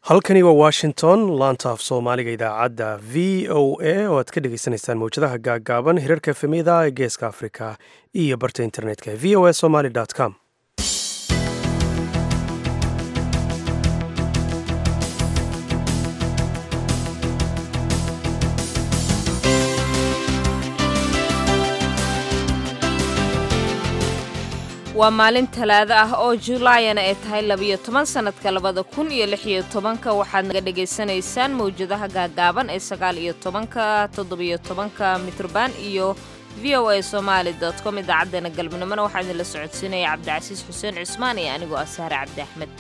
halkani waa washington laanta af soomaaliga idaacadda v o a oo aad ka dhegeysaneysaan mawjadaha gaaggaaban hirarka efemida ee geeska afrika iyo barta internetka v o a somaly com waa maalin talaado ah oo julaayana ay tahay labiyo toban sannadka labada kun iyo lix iyo tobanka waxaad naga dhagaysanaysaan mawjadaha gaagaaban ee sagaal iyo tobanka toddobiyo tobanka mitrban iyo v o a somaali dot com idaacaddeenna galmudnimona waxaa idinla socodsiinaya cabdicasiis xuseen cusmaan iyo anigoo ah sahre cabdi axmed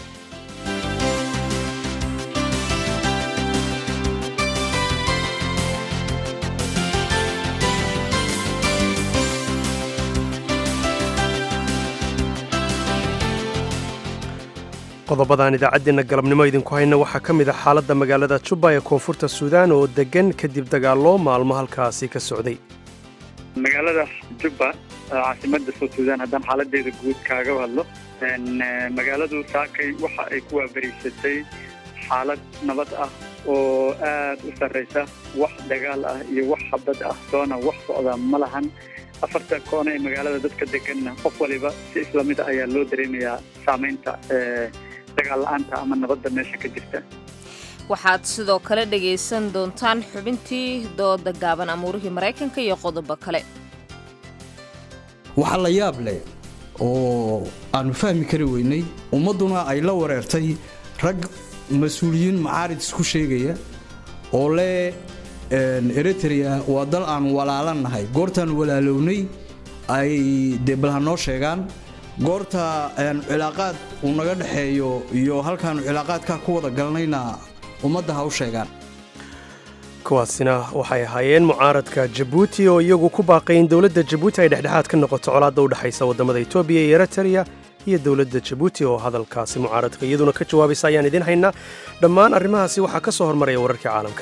qodobadaan idaacaddeenna galabnimo idinku hayna waxaa ka mid ah xaaladda magaalada jubba ee koonfurta suudaan oo deggan kadib dagaallo maalmo halkaasi ka socday magaalada jubba caasimadda south suudaan haddaan xaaladeeda guud kaaga hadlo magaaladu saakay waxa ay ku waabariysatay xaalad nabad ah oo aad u sarraysa wax dagaal ah iyo wax xabad ah doona wax socda ma lahan afarta koona ee magaalada dadka deganna qof waliba si isla mid a ayaa loo dareemayaa saamaynta dagaal-la'aanta ama nabadda meesha ka jirta waxaad sidoo kale dhegaysan doontaan xubintii dooda gaaban amuurihii maraykanka iyo qodobo kale waxaa la yaab leh oo aanu fahmi kari weynay ummadduna ay la wareertay rag mas-uuliyiin macaarid isku sheegaya oo leh eritrea waa dal aan walaalan nahay goortaan walaalownay ay dee bal ha noo sheegaan goorta cilaaqaad uu naga dhexeeyo iyo halkaanu cilaaqaadkaa ku wada galnayna ummadda ha u sheegaan kuwaasina waxay ahaayeen mucaaradka jabuuti oo iyagu ku baaqay in dowladda jabuuti ay dhexdhexaad ka noqoto colaadda u dhexaysa waddamada etoobiya iyo eritrea iyo dowladda jabuuti oo hadalkaasi mucaaradka iyaduna ka jawaabaysa ayaan idiin haynaa dhammaan arrimahaasi waxaa ka soo hormaraya wararkii caalamka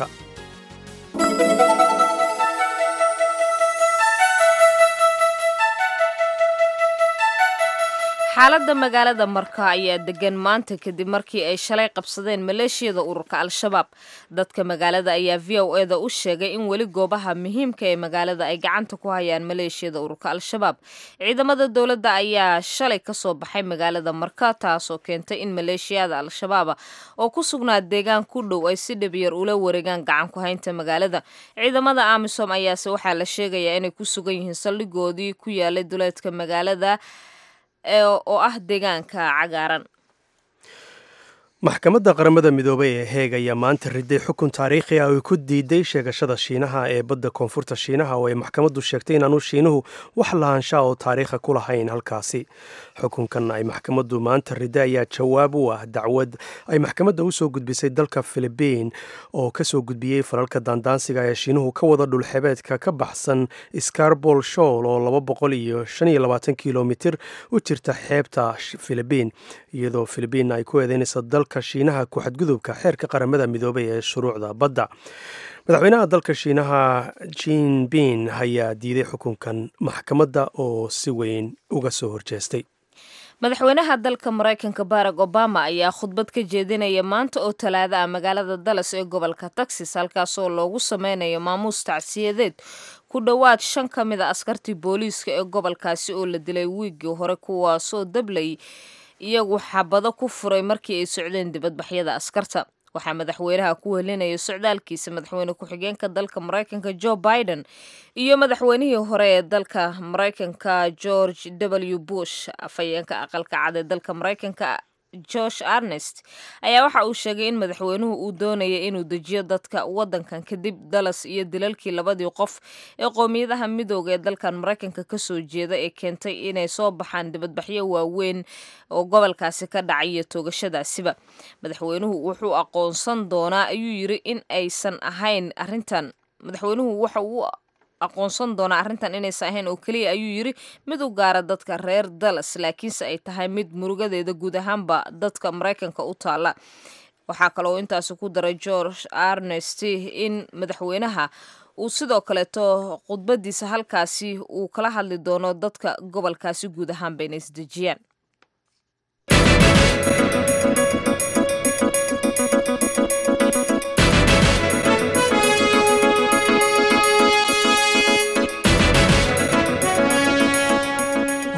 xaaladda magaalada marka ayaa degan maanta kadib markii ay shalay qabsadeen maleeshiyada ururka al-shabaab dadka magaalada ayaa v o eda u sheegay in weli goobaha muhiimka ee magaalada ay gacanta ku hayaan maleeshiyada ururka al-shabaab ciidamada dowladda ayaa shalay kasoo baxay magaalada marka taasoo keentay in maleeshiyada al-shabaaba oo ku sugnaa deegaan ku dhow ay si dhabyar ula wareegaan gacan ku haynta magaalada ciidamada amisom ayaase waxaa la sheegayaa inay ku sugan yihiin saldhigoodii ku yaalay duleedka magaalada oo ah deegaanka cagaaran maxkamadda qaramada midoobay ee heeg ayaa maanta riday xukun taariikhi ah oo ku diiday sheegashada shiinaha ee badda koonfurta shiinaha oo ay maxkamaddu sheegtay inaanu shiinuhu wax lahaanshaa oo taariikha ku lahayn halkaasi xukunkan ay maxkamaddu maanta riday ayaa jawaab u ah dacwad ay maxkamadda u soo gudbisay dalka filibiin oo ka soo gudbiyey falalka daandaansiga ee shiinuhu ka wada dhulxebeedka ka baxsan scarbol showl oo laba boqol iyo shan iyo labaatan kilomitir u jirta xeebta filibiin iyadoo filibiin ay ku eedeynaysa dalka shiinaha ku xadgudubka xeerka qaramada midoobay ee shuruucda badda madaxweynaha dalka shiinaha jinbin ayaa diiday xukunkan maxkamadda oo si weyn uga soo horjeestay madaxweynaha dalka maraykanka barack obama ayaa khudbad ka jeedinaya maanta oo talaada ah magaalada dallas ee gobolka texas halkaasoo loogu sameynayo maamuus tacsiyadeed ku dhowaad shan ka mid a askartii booliiska ee gobolkaasi oo la dilay wiiggii hore kuwaasoo dablay iyagu xabado ku furay markii ay socdeen dibadbaxyada askarta waxaa madaxweynaha ku welinaya socdaalkiisa madaxweyne ku-xigeenka dalka maraykanka joe biden iyo madaxweynihii hore ee dalka maraykanka george w bush afhayeenka aqalka cad ee dalka maraykanka josh arnest ayaa waxa uu sheegay in madaxweynuhu uu doonaya inuu dejiyo dadka waddankan kadib dalas iyo dilalkii labadii qof ee qoomiyadaha midooda ee dalkan maraykanka kasoo jeeda ee keentay inay soo baxaan dibadbaxyo waaweyn oo gobolkaasi ka dhacay iyo toogashadaasiba madaxweynuhu wuxuu aqoonsan doonaa ayuu yiri in aysan ahayn arintan madaxweynuhu waxa uu aqoonsan doonaa arrintan inaysan ahayn oo keliya ayuu yiri mid u gaara dadka reer dallas laakiinse ay tahay mid murugadeeda guud ahaanba dadka maraykanka u taala waxaa kaloo intaasi ku daray george arnest in madaxweynaha uu sidoo kaleeto khudbadiisa halkaasi uu kala hadli doono dadka gobolkaasi guud ahaanba inay isdejiyaan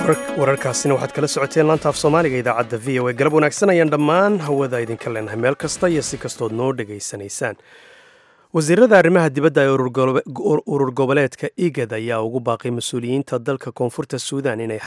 wararkaasina waxaad kala socoteen laanta af soomaaliga idaacadda v o a galab wanaagsan ayaan dhammaan hawada idinka leenahay meel kasta iyo si kastood noo dhegaysanaysaan wasiirada arrimaha dibadda ee urur goboleedka igad ayaa ugu baaqay mas-uuliyiinta dalka koonfurta suudan inay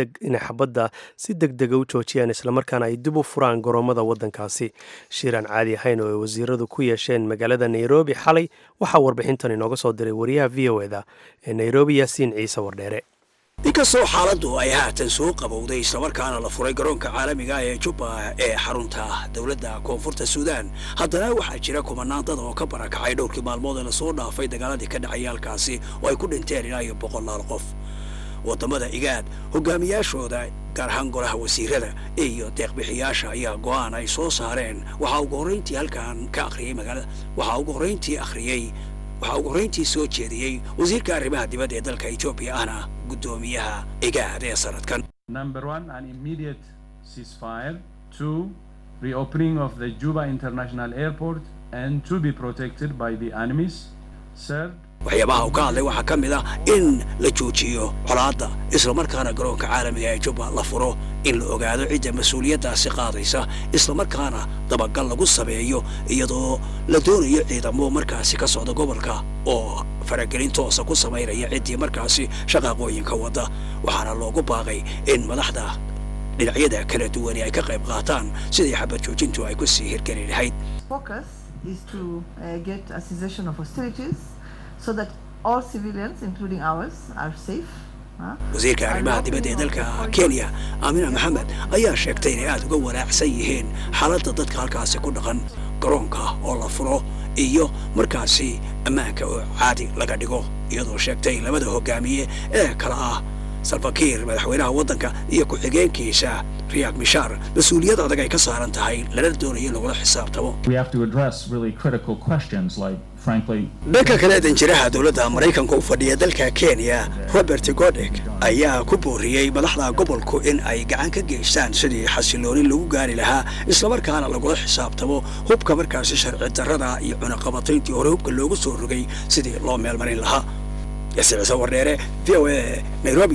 xabadda si deg dega u joojiyaan islamarkaana ay dib u furaan goroommada waddankaasi shiiraan caadi ahayn oo ay wasiiradu ku yeesheen magaalada nairobi xalay waxaa warbixintan inooga soo diray wariyaha v o eda ee nairobi yaasiin ciise wardheere inkastoo xaaladdu ay haatan soo qabowday islamarkaana la furay garoonka caalamiga ee jubba ee xarunta dowladda koonfurta suudaan haddana waxaa jira kumanaan dad oo ka barakacay dhowrkii maalmood ee lasoo dhaafay dagaaladii ka dhacay halkaasi oo ay ku dhinteen ilaa iyo boqolaal qof waddamada igaad hogaamiyaashooda gaar ahaan golaha wasiirada iyo deeqbixiyaasha ayaa go'aan ay soo saareen waxaa ugu horrayntii halkan ka akhriyey magaalada waxaa ugu horrayntii akhriyey waxaa ugu horrayntii soo jeediyey wasiirka arrimaha dibadda ee dalka etoobiya ahna guddoomiyaha igaad ee sanadkan Number one, an immediate ceasefire. Two, reopening of the Juba International Airport and to be protected by the enemies. Third, waxyaabaha uu ka hadlay waxaa ka mid ah in la joojiyo colaadda islamarkaana garoonka caalamiga ee jubba la furo in la ogaado cidda mas-uuliyaddaasi qaadaysa islamarkaana dabagal lagu sameeyo iyadoo la doonayo ciidamo markaasi ka socda gobolka oo faragelin toosa ku samaynaya ciddii markaasi shaqaaqooyinka wadda waxaana loogu baaqay in madaxda dhinacyada kala duwani ay ka qayb qaataan sidii xabad joojintu ay ku sii hirgeli lahayd focus is to uh, get a cessation of hostilities so that all civilians, including ours, are safe. huh? wasiirka arrimaha dibadda ee dalka kenya aamina maxamed ayaa sheegtay inay aad uga wanaacsan yihiin xaaladda dadka halkaasi ku dhaqan garoonka oo la furo iyo markaasi ammaanka oo caadi laga dhigo iyadoo sheegtay labada hogaamiye ee kala ah salfakiir madaxweynaha waddanka iyo ku-xigeenkiisa riyaad mishaar mas-uuliyad adag ay ka saaran tahay lana doonayo in lagula xisaabtamo We have to address really critical questions like, frankly, dhanka kale danjiraha dowladda maraykanka u fadhiya dalka kenya robert godek ayaa ku booriyey madaxda gobolku in ay gacan ka geystaan sidii xasilooni lagu gaari lahaa islamarkaana lagula xisaabtamo hubka markaasi sharci darrada iyo cunaqabatayntii hore hubka loogu soo rogay sidii loo meelmarin lahaa yasiir ciise wardheere v o a nairobi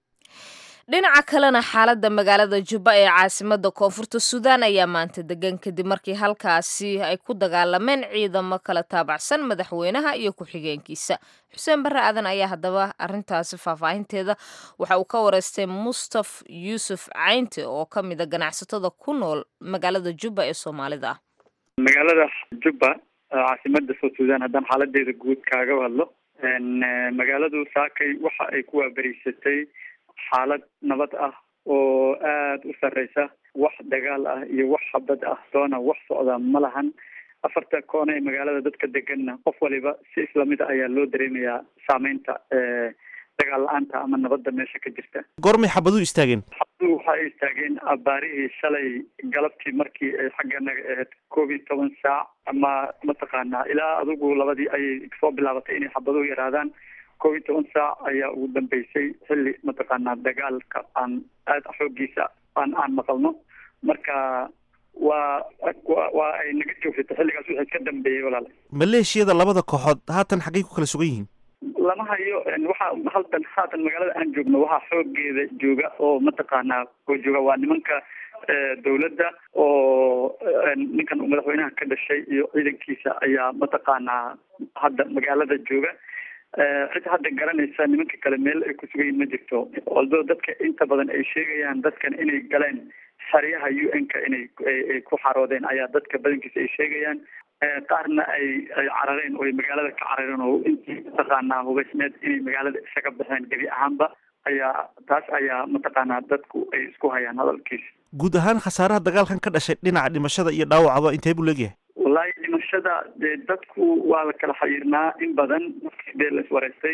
dhinaca kalena xaaladda magaalada jubba ee caasimada koonfurta suudaan ayaa maanta degan kadib markii halkaasi ay ku dagaalameen ciidamo kala taabacsan madaxweynaha iyo ku-xigeenkiisa xuseen barre aadan ayaa haddaba arintaasi faahfaahinteeda waxa uu ka wareystay mustaf yuusuf caynte oo ka mid a ganacsatada ku nool magaalada jubba ee soomaalida ah magaalada jubba caasimada south sudan haddaan xaaladeeda guud kaaga hadlo magaaladu saakay waxa ay ku waaberiysatay xaalad nabad ah oo aada u sarreysa wax dagaal ah iyo wax xabad ah doona wax socda ma lahan afarta koona ee magaalada dadka deganna qof waliba si islamid a ayaa loo dareemayaa saameynta dagaal la-aanta ama nabadda meesha ka jirta goormay xabaduhu istaageen xabadu waxa ay istaageen abaarihii shalay galabtii markii ay xagga naga ahayd koob iyo toban saac ama mataqaanaa ilaa adigu labadii ayay soo bilaabatay inay xabaduhu yaraadaan koob iyo toban saac ayaa ugu dambeysay xilli mataqaanaa dagaalka aan aada xoogiisa aan aan maqalno marka waa wa waa ay naga joogsatay xilligaas wixii ka dambeeyey walaala maleeshiyada labada kooxood haatan xaggay ku kala sugan yihiin lama hayo waxaa haltan haatan magaalada aan joogno waxaa xoogeeda jooga oo mataqaanaa oo jooga waa nimanka dawladda oo ninkan uu madaxweynaha ka dhashay iyo ciidankiisa ayaa mataqaanaa hadda magaalada jooga cid hadda garanaysa nimanka kale meel ay ku sugan yihin ma jirto although dadka inta badan ay sheegayaan dadkan inay galeen xeryaha u n ka inay ay ku xaroodeen ayaa dadka badankiisa ay sheegayaan qaarna ay ay carareen oo ay magaalada ka carareen oo intii mataqaanaa hubaysneed inay magaalada isaga baxeen gebi ahaanba ayaa taas ayaa mataqaanaa dadku ay isku hayaan hadalkiisa guud ahaan khasaaraha dagaalkan ka dhashay dhinaca dhimashada iyo dhaawacaba intee buu leegyahay wallaahi dhimashada dee dadku waa la kala xayiirnaa in badan markii dee la iswareystay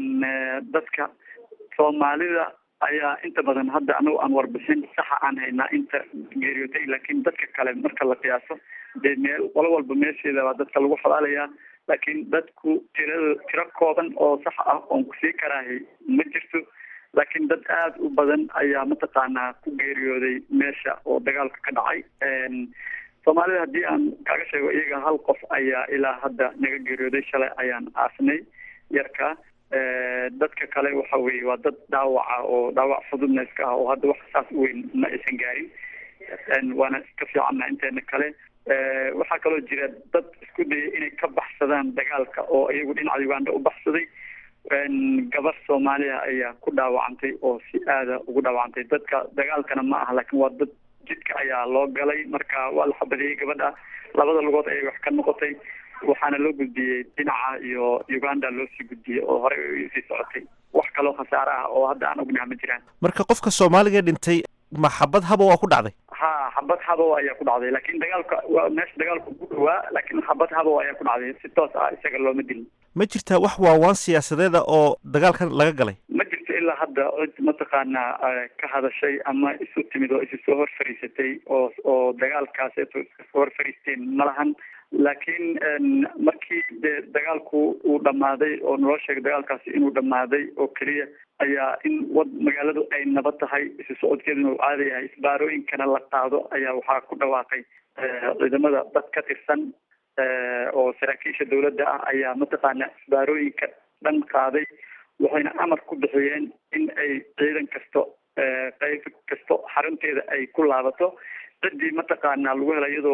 dadka soomaalida ayaa inta badan hadda anagu aan warbixin saxa aan haynaa inta geeriyootay laakiin dadka kale marka la qiyaaso dee meel qolo walba meesheeda baa dadka lagu xabaalayaa laakiin dadku tirada tiro kooban oo sax ah oon kusii karaahay ma jirto laakiin dad aada u badan ayaa mataqaanaa ku geeriyooday meesha oo dagaalka ka dhacay soomaalida haddii aan kaaga sheego iyaga hal qof ayaa ilaa hadda naga geeriyooday shalay ayaan aasnay yarka dadka kale waxa weeye waa dad dhaawaca oo dhaawac fududna iska ah oo hadda wax saas u weyn ma aysan gaarin waana iska fiicanna inteena kale waxaa kaloo jira dad isku dayay inay ka baxsadaan dagaalka oo iyagu dhinaca uganda u baxsaday gabar soomaaliya ayaa ku dhaawacantay oo si aada ugu dhaawacantay dadka dagaalkana ma aha laakiin waa dad jidka ayaa loo galay marka waa la xabadeeyey gabadha labada lugood ayay wax ka noqotay waxaana loo gudbiyey dhinaca iyo uganda loo sii gudbiyey oo horey sii socotay wax kaloo khasaare ah oo hadda aan ognaha ma jiraan marka qofka soomaaliga dhintay ma xabad haba waa ku dhacday ha xabad habow ayaa ku dhacday laakiin dagaalka waa meesha dagaalku ku dhawaa laakiin xabad habow ayaa ku dhacday si toos ah isaga looma dilin ma jirtaa wax waawaan siyaasadeeda oo dagaalkan laga galay ma jirto ilaa hadda cid mataqaanaa ka hadashay ama isu timid oo isu soo hor fariisatay oo oo dagaalkaas iska soo hor fariisteen ma lahan laakiin markii dee dagaalku uu dhammaaday oo naloo sheegay dagaalkaasi inuu dhammaaday oo keliya ayaa in wad magaaladu ay nabad tahay isu socodkeeduna uu caada yahay isbaarooyinkana la qaado ayaa waxaa ku dhawaaqay ciidamada dad ka tirsan oo saraakiisha dawladda ah ayaa mataqaana isbaarooyinka dhan qaaday waxayna amar ku bixiyeen in ay ciidan kasto qayb kasto xarunteeda ay ku laabato ciddii mataqaana lagu hela iyadoo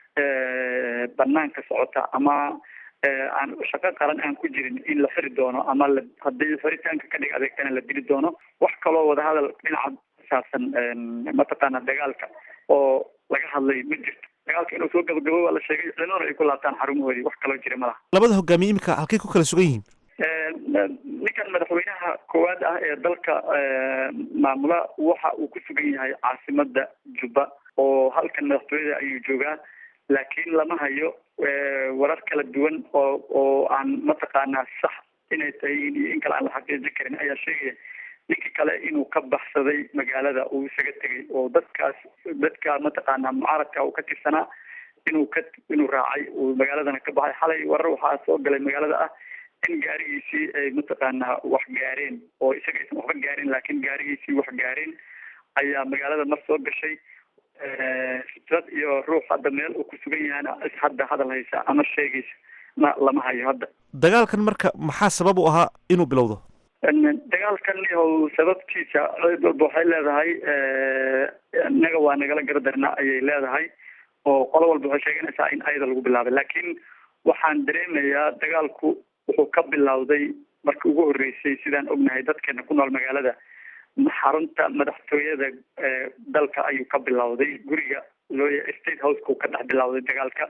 banaanka socota ama aan shaqo qaran aan ku jirin in la xiri doono ama la haddii xiritaanka ka dhig adeegtana la dili doono wax kaloo wadahadal dhinaca saabsan mataqaana dagaalka oo laga hadlay ma jirto dagaalka inuu soo gabagabo waa la sheegay ciidamada ay ku laabtaan xarumahoodii wax kaloo jira ma laha labada hogaamiye imika halkay ku kala sugan yihiin ninkan madaxweynaha koowaad ah ee dalka maamula waxa uu ku sugan yahay caasimada jubba oo halkan madaxtooyada ayuu joogaa laakiin lama hayo warar kala duwan oo oo aan mataqaanaa sax inay tahay iyo in kale aan la xaqiijin karin ayaa sheegaya ninkii kale inuu ka baxsaday magaalada uu isaga tegay oo dadkaas dadka mataqaanaa mucaaradka uu ka tirsanaa inuu ka inuu raacay uu magaaladana ka baxay xalay warar waxaa soo galay magaalada ah in gaarigiisii ay mataqaanaa wax gaareen oo isaga aysan waxba gaarin laakiin gaarigiisii wax gaareen ayaa magaalada mar soo gashay fitrad iyo ruux hadda meel uu ku sugan yahana is hadda hadal haysa ama sheegaysa ma lama hayo hadda dagaalkan marka maxaa sabab u ahaa inuu bilowdo dagaalkan yahow sababtiisa cid walba waxay leedahay innaga waa nagala garadarna ayay leedahay oo qolo walba waxay sheeganaysaa in ayada lagu bilaabay laakiin waxaan dareemayaa dagaalku wuxuu ka bilowday markii ugu horreysay sidaan ognahay dadkeena ku nool magaalada xarunta madaxtooyada dalka ayuu ka bilowday guriga looya state houseka ka dhex bilowday dagaalka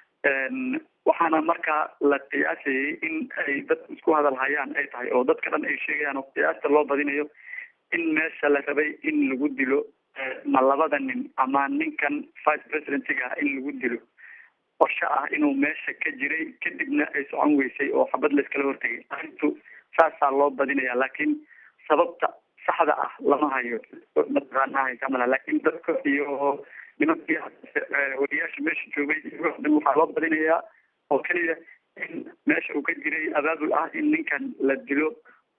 waxaana markaa la qiyaasayay in ay dadku isku hadal hayaan ay tahay oo dadka dhan ay sheegayaan oo qiyaasta loo badinayo in meesha la rabay in lagu dilo ma labada nin ama ninkan vice presidentiga in lagu dilo qorshe ah inuu meesha ka jiray kadibna ay socon weysay oo xabad layskala hortegay arrintu saasaa loo badinaya laakiin sababta saxda ah lama hayo mataqaana haysamala laakiin dadka iyo nimankii wariyaasha meesha joogay waxaa loo badinayaa oo keliya in meesha uu ka jiray abaabul ah in ninkan la dilo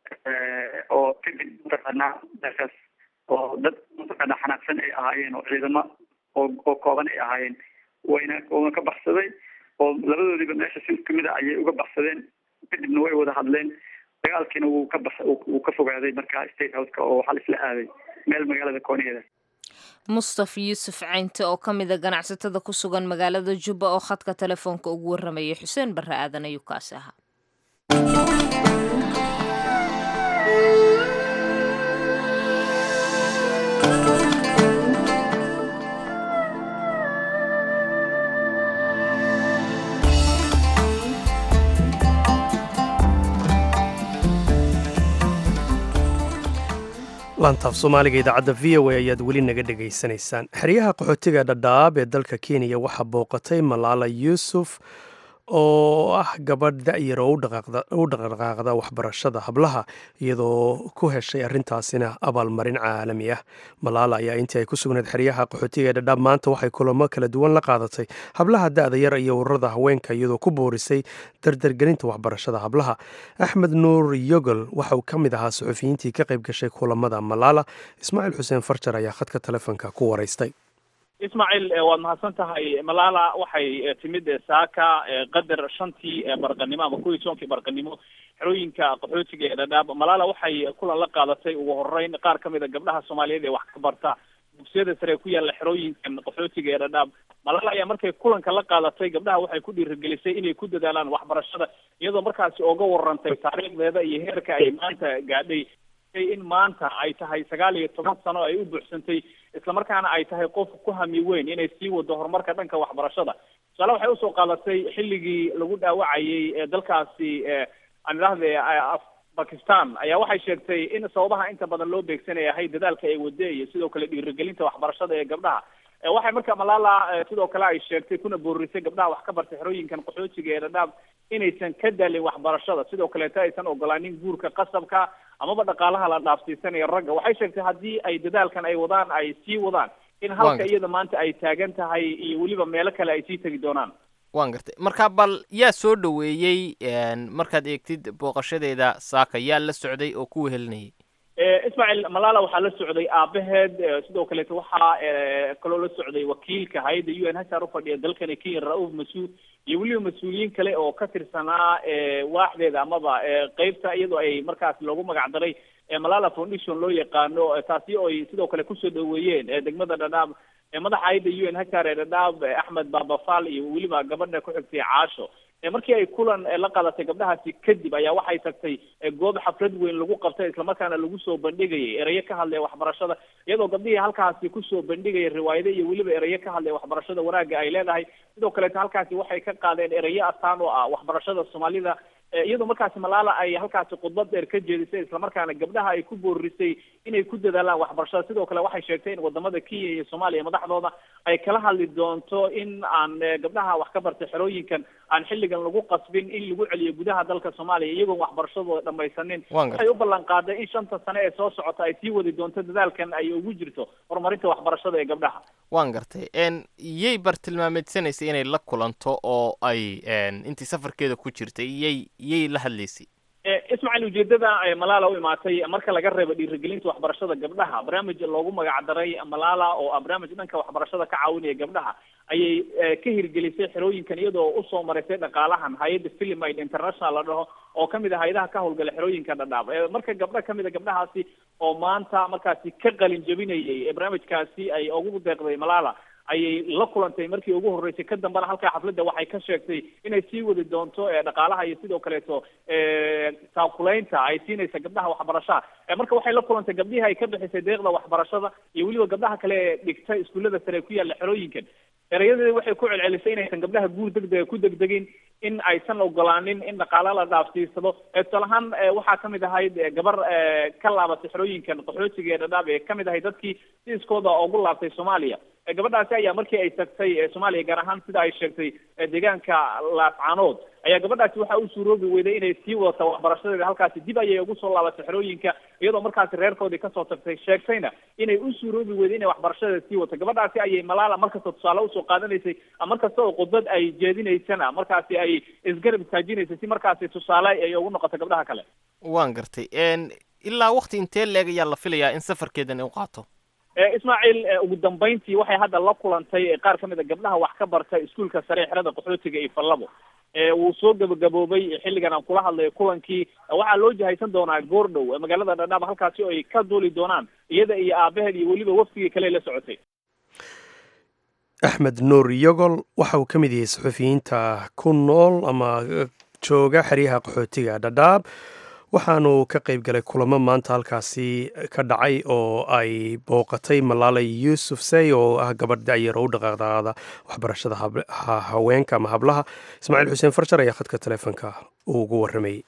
oo kadib mataqaanaa meeshaas oo dad mataqaana xanaaqsan ay ahaayeen oo ciidamo oo oo kooban ay ahaayeen wayna wayna ka baxsaday oo labadoodiiba meesha si isku mid a ayay uga baxsadeen kadibna way wada hadleen dagaalkiina wuu ka bax wuu ka fogaaday marka state houseka oo waxaa laisla aaday meel magaalada koonigeeda mustaf yuusuf caynte oo ka mid a ganacsatada ku sugan magaalada jubba oo khadka telefoonka ugu warramayay xuseen barre aadan ayuu kaasi ahaa laantaaf soomaaliga idaacadda v o a ayaad weli naga dhegaysanaysaan xeryaha qaxootiga dhadhaab ee dalka kenya waxaa booqatay malaala yuusuf oo ah gabadh da'yar oo u dhaqdhaqaaqda waxbarashada hablaha iyadoo ku heshay arrintaasina abaalmarin caalami ah malaala ayaa intii ay ku sugnayd xeryaha qaxootiga ee dhadhaab maanta waxay kulamo kala duwan la qaadatay hablaha da'da yar iyo ururada haweenka iyadoo ku boorisay dardargelinta waxbarashada hablaha axmed nuur yogol waxa uu ka mid ahaa suxufiyiintii ka qayb gashay kulamada malaala ismaaciil xuseen farjar ayaa khadka telefoonka ku waraystay ismaaciil waad mahadsan tahay malaala waxay timid saaka qadar shantii barqanimo ama kuwii tobankii barqanimo xerooyinka qaxootiga ee dhadhaab malaala waxay kulan la qaadatay ugu horeyn qaar kamid a gabdhaha soomaaliyeed ee wax ka barta dugsiyada sare ku yaalla xerooyinkan qaxootiga ee dhadhaab malaala ayaa markay kulanka la qaadatay gabdhaha waxay ku dhiirigelisay inay ku dadaalaan waxbarashada iyadoo markaasi oga warantay taariikhdeeda iyo heerka ay maanta gaadhay in maanta ay tahay sagaal iyo toban sano ay u buuxsantay islamarkaana ay tahay qof ku hami weyn inay sii wado horumarka dhanka waxbarashada tusaale waxay usoo qaadatay xilligii lagu dhaawacayay ee dalkaasi aan idhahde bakistan ayaa waxay sheegtay in sababaha inta badan loo beegsanaya ahay dadaalka ay wade iyo sidoo kale dhiirigelinta waxbarashada ee gabdhaha waxay marka malaala sidoo kale ay sheegtay kuna boorisay gabdhaha wax ka bartay xerooyinkan qaxootiga ee dhadhaab inaysan ka daalin waxbarashada sidoo kaleeto aysan ogolaanin guurka qasabka amaba dhaqaalaha la dhaafsiisanayo ragga waxay sheegtay haddii ay dadaalkan ay wadaan ay sii wadaan in halka iyada maanta ay taagan tahay iyo weliba meelo kale ay sii tegi doonaan waan gartay marka bal yaa soo dhoweeyey markaad eegtid booqashadeeda saaka yaa la socday oo ku wehelinayay ismaaciil malaala waxaa la socday aabaheed sidoo kaleeto waxaa kaloo la socday wakiilka hay-adda u n h r ufadhiya dalkani kenya ra-uuf mas-uud iyo weliba mas-uuliyiin kale oo ka tirsanaa waaxdeeda amaba qeybta iyadoo ay markaas loogu magac daray malala foundation loo yaqaano taasi oo ay sidoo kale kusoo dhaweeyeen degmada dhadhaab madaxa hay-adda u n h r ee dhadhaab axmed babafal iyo weliba gabadha ku xigtay caasho markii ay kulan la qadatay gabdhahaasi kadib ayaa waxay tagtay goob xaflad weyn lagu qabtay islamarkaana lagu soo bandhigayay erayo ka hadlaya waxbarashada iyadoo gabdhihii halkaasi kusoo bandhigaya riwaayado iyo weliba erayo ka hadlaya waxbarashada wanaagga ay leedahay sidoo kaleeto halkaasi waxay ka qaadeen erayo astaan oo ah waxbarashada soomaalida iyadoo markaasi malaala ay halkaasi khudbad dheer ka jeedisay islamarkaana gabdhaha ay ku boorisay inay ku dadaalaan waxbarashada sidoo kale waxay sheegtay in wadamada kenya iyo soomaaliya madaxdooda ay kala hadli doonto in aan gabdhaha wax ka bartay xerooyinkan aan xilligan lagu qasbin in lagu celiyo gudaha dalka soomaaliya iyagoon waxbarashadooda dhamaysanin waxay u ballan qaaday in shanta sane ee soo socota ay sii wadi doonto dadaalkan ay ugu jirto horumarinta waxbarashada ee gabdhaha waan gartay yay bartilmaameedsanaysay inay la kulanto oo ay intii safarkeeda ku jirtay yay yay la hadlaysay ismaaciil ujeedada malaala u imaatay marka laga reebo dhiirigelinta waxbarashada gabdhaha barnaamij loogu magac daray malaala oo ah barnaamij dhanka waxbarashada ka caawinaya gabdhaha ayay ka hirgelisay xerooyinkan iyadoo usoo maraysay dhaqaalahan hay-adda filimide international la dhaho oo kamid ah hay-adaha ka howlgala xerooyinka dhadhaab marka gabdho kamid a gabdhahaasi oo maanta markaasi ka qalin jabinayay barnaamijkaasi ay ugu deeqday malaala ayay la kulantay markii ugu horreysay ka dambana halkaa xafladda waxay ka sheegtay inay sii wadi doonto dhaqaalaha iyo sidoo kaleeto taakulaynta ay siinaysa gabdhaha waxbarashaha marka waxay la kulantay gabdhihii ay ka bixisay deeqda waxbarashada iyo weliba gabdhaha kale ee dhigta iskuullada sare ku yaalla xerooyinkan erayadeeda waxay ku celcelisay inaysan gabdhaha guur degdega ku degdegin in aysan ogolaanin in dhaqaala la dhaafsiisado tusaale ahaan waxaa kamid ahayd gabar ka laabatay xerooyinkan qaxootiga ee dhadhaab ee kamid ahayd dadkii si iskooda ugu laabtay soomaaliya gabadhaasi ayaa markii ay tagtay soomaaliya gaar ahaan sida ay sheegtay deegaanka laascaanood ayaa gabadhaasi waxaa u suuroobi weyday inay sii wadata waxbarashadeeda halkaasi dib ayay ugu soo laabatay xerooyinka iyadoo markaasi reerkoodii kasoo tagtay sheegtayna inay u suuroobi weyday inay waxbarashadeeda sii wadato gabadhaasi ayay malaala markasta tusaale usoo qaadanaysay markasta oo khudbad ay jeedinaysana markaasi ay isgarab istaajinaysay si markaasi tusaale ay ugu noqoto gabdhaha kale waan gartay ilaa wakti intee leeg ayaa la filayaa in safarkeedan u qaato ismaaciil ugu dambeyntii waxay hadda la kulantay qaar kamid a gabdhaha wax ka barta iskuulka sare xerada qaxootiga iyo fallabo wuu soo gabagaboobay xilligan aan kula hadlayo kulankii waxaa loo jahaysan doonaa goordhow magaalada dhadhaab halkaasi oo ay ka duuli doonaan iyada iyo aabaheed iyo weliba waftigii kale la socotay axmed nuur yogol waxa uu ka mid yahay saxufiyiinta ku nool ama jooga xeryaha qaxootiga dhadhaab waxaanu ka qayb galay kulamo maanta halkaasi ka dhacay oo ay booqatay malaalay yuusuf sey oo ah gabadh dacyar oo u dhaqaaqdaada waxbarashada haweenka ama hablaha ismaaciil xuseen farjar ayaa khadka taleefonka uu ugu warramayey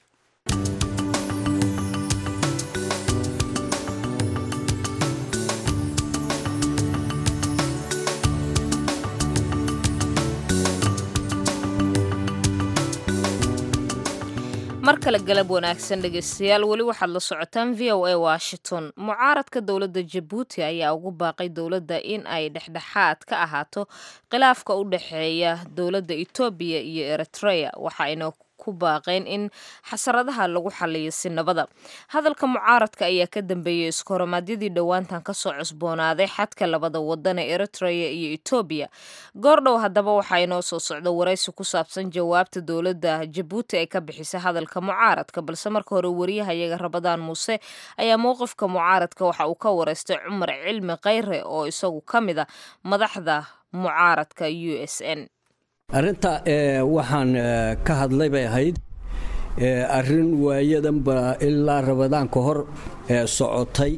mar kale galab wanaagsan dhegeystayaal weli waxaad la socotaan v o a washington mucaaradka dowladda jabuuti ayaa ugu baaqay dowladda in ay dhexdhexaad ka ahaato khilaafka u dhexeeya dowladda etoobiya iyo eritrea waxaayna ku baaqeen in xasaradaha lagu xaliyo si nabada hadalka mucaaradka ayaa ka dambeeyey iskohoramaadyadii dhowaantan kasoo cusboonaaday xadka labada wadan ee eritrea iyo etoobiya goordhow haddaba waxaa inoo soo socda waraysi ku saabsan jawaabta dowladda jabuuti ay ka bixisay hadalka mucaaradka balse marka hore wariyahayaga rabadaan muuse ayaa mowqifka mucaaradka waxa uu ka wareystay cumar cilmi khayre oo isagu ka mid a madaxda mucaaradka u s n arrinta waxaan ka hadlay bay ahayd arrin waayadanba ilaa rabadaan ka hor socotay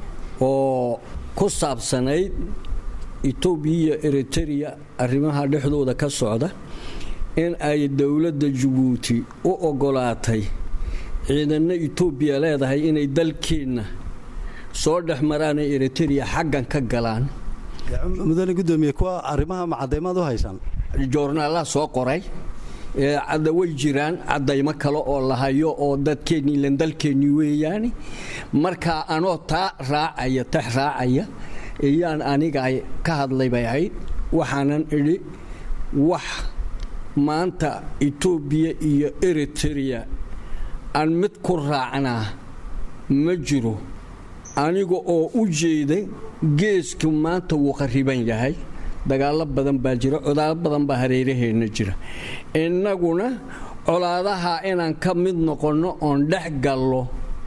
oo ku saabsanayd etoobiya iyo eritereya arrimaha dhexdooda ka socda in ay dowladda jabuuti u oggolaatay ciidanno etoobiya leedahay inay dalkeenna soo dhex maraanay eritereya xaggan ka galaan mudane gudoomiye kuwa arrimaha macadaymaad u haysaan joornaalaha soo qoray cadda way jiraan caddaymo kale oo la hayo oo dadkeennii ilan dalkeennii weeyaani marka anoo taa raacaya tax raacaya iyaan aniga ka hadlay bay ahayd waxaanan idhi wax maanta etoobiya iyo eritereya aan mid ku raacnaa ma jiro aniga oo u jeeda geesku maanta wuu qariban yahay dagaallo badan baa jira codaalo badan baa hareeraheenna jira innaguna colaadaha inaan ka mid noqonno oon dhex gallo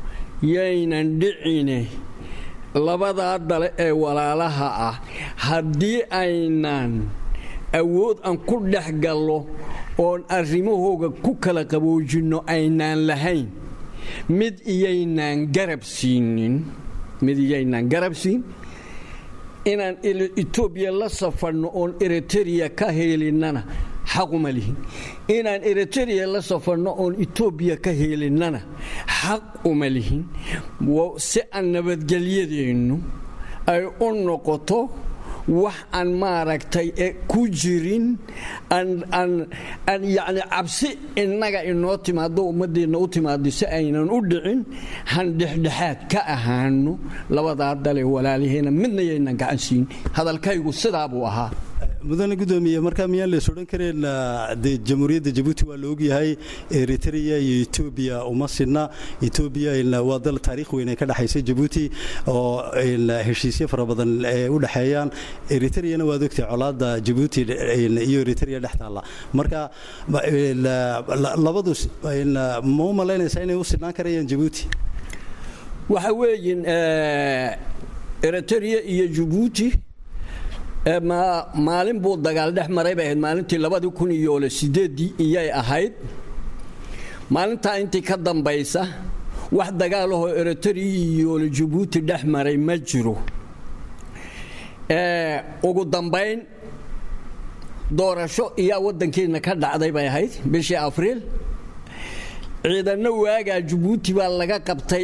yaynan dhicine labadaa dale ee walaalaha ah haddii aynan awood aan ku dhex gallo oon arrimahooga ku kala qaboojinno aynaan lahayn mid iyaynaan garab siinin mid iyaynaan garab siin inaan etoobiya la safarno oon eritereya ka heelinnana xaquma lihin inaan eritereya la safarno oon etoobiya ka heelinnana xaq uma lihin si aan nabadgelyadeennu ay u noqoto wax aan maaragtay ku jirin aan yacni cabsi innaga inoo timaado ummaddeenna u timaado si aynan u dhicin han dhexdhexaad ka ahaano labadaa dale walaaliheena midna yaynan gacan siin hadalkaygu sidaa buu ahaa mudane gudoomiye markaa miyaan lees odhan kareen de jamhuuriyadda jabuuti waa la ogyahay eritrea iyo etoobiya uma sidna etoobiya waa dal taariikh weyn ay ka dhexaysa jabuuti oo heshiisyo fara badan u dhexeeyaan eritreana waad ogtahay colaadda jabuuti iyo eritrea dhex taalla marka labadu ma u malaynaysaa inay u sidnaan karayaan jabuuti waxa weeyin eritrea iyo jabuuti maalin buu dagaal dhex maray bay ahayd maalintii labadii kun iyo sideedii iyay ahayd maalintaa intii ka dambaysa wax dagaalahoo eritrea iyo jabuuti dhex maray ma jiro ugu dambayn doorasho iyaa waddankeenna ka dhacday bay ahayd bishii afriil ciidanno waagaa jabuuti baa laga qabtay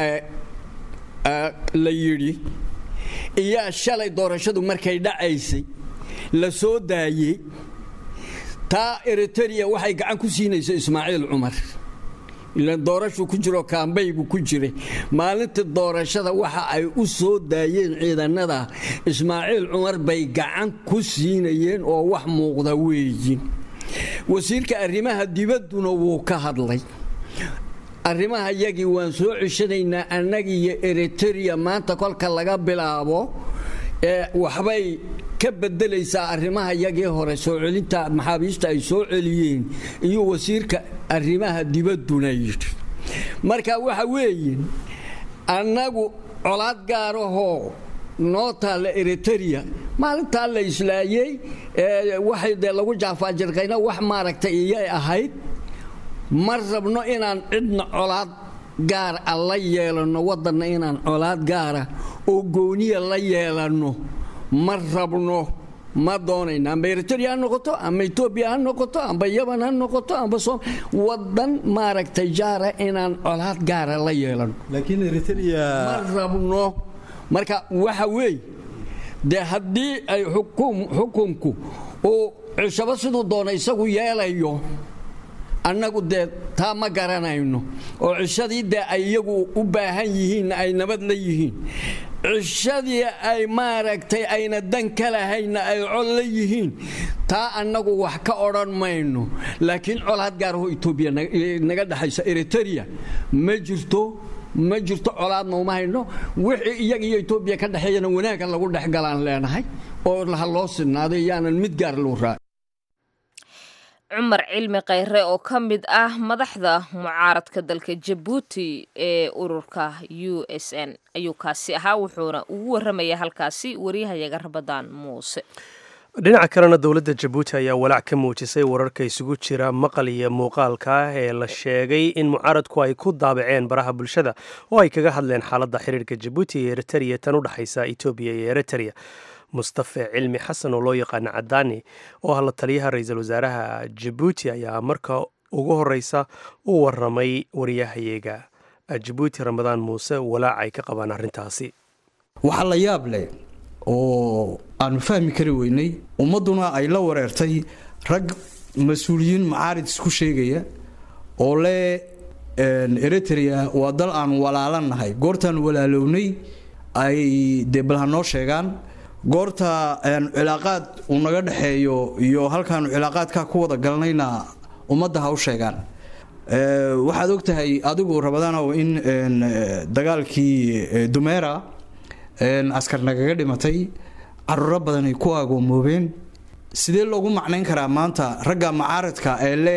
la yidhi iyaa shalay doorashadu markay dhacaysay la soo daayey taa eritereya waxay gacan ku siinaysa ismaaciil cumar ilaan doorashu ku jiro kaambaygu ku jiray maalintii doorashada waxa ay u soo daayeen ciidanada ismaaciil cumar bay gacan ku siinayeen oo wax muuqda weeyin wasiirka arrimaha dibadduna wuu ka hadlay arrimaha yagii waan soo ceshanaynaa annagiiyo eritereya maanta kolka laga bilaabo ee waxbay ka bedelaysaa arrimaha yagii hore soo celinta maxaabiista ay soo celiyeen iyo wasiirka arrimaha dibadduna yidhi marka waxa weeye annagu colaad gaarahoo noo taalla eritereya maalintaa la islaayey waxay dee lagu jaafaajirqayna wax maaragtay iyay ahayd ma rabno inaan cidna colaad gaar a la yeelanno waddanna inaan colaad gaara oo gooniya la yeelanno ma rabno ma doonayna amba eritereya ha noqoto amba etoobiya ha noqoto amba yaban ha noqoto amba som waddan maaragtay jaara inaan colaad gaara la yeelanno laakiin eritereya ma rabno marka waxa weeye dee haddii ay xukunku uu cishabo siduu doona isagu yeelayo annagu dee taa ma garanayno oo cishadii dee ay iyagu u baahan yihiin ay nabad la yihiin cishadii ay maaragtay ayna dan ka lahayna ay col la yihiin taa annagu wax ka odhan mayno laakiin col had gaaraho etoobiya naga dhexaysa eritrea ma jirto ma jirto colaadna uma hayno wixii iyaga iyo etoobiya ka dhexeeyana wanaagga lagu dhexgalaan leenahay oo ha loo sinaaday yaanan mid gaar loo raa cumar cilmi khayre oo ka mid ah madaxda mucaaradka dalka jabuuti ee ururka u s n ayuu kaasi ahaa wuxuuna ugu waramaya halkaasi waryahayaga rabadaan muuse dhinaca kalena dowladda jabuuti ayaa walaac ka muujisay wararka isugu jira maqal iyo muuqaalka ah ee la sheegay in mucaaradku ay ku daabaceen baraha bulshada oo ay kaga hadleen xaaladda xiriirka jabuuti iyo eritrea tan u dhexaysa etoobiya iyo eritrea mustafe cilmi xasan oo loo yaqaana cadaani oo ah la taliyaha ra-iisul wasaaraha jabuuti ayaa marka ugu horeysa u waramay waryahayeega jabuuti ramadaan muuse walaac ay ka qabaan arrintaasi waxaa la yaab leh oo aanu fahmi kari weynay ummadduna ay la wareertay rag mas-uuliyiin macaarid isku sheegaya oo le eritrea waa dal aan walaalannahay goortaan walaalownay ay dee bal ha noo sheegaan goorta cilaaqaad uu naga dhexeeyo iyo halkaanu cilaaqaadkaa ku wada galnayna ummadda ha u sheegaan waxaad ogtahay adigu rabadaanow in dagaalkii dumeera askar nagaga dhimatay caruuro badan ay ku agoomoobeen sidee loogu macnayn karaa maanta ragga macaaradka ee le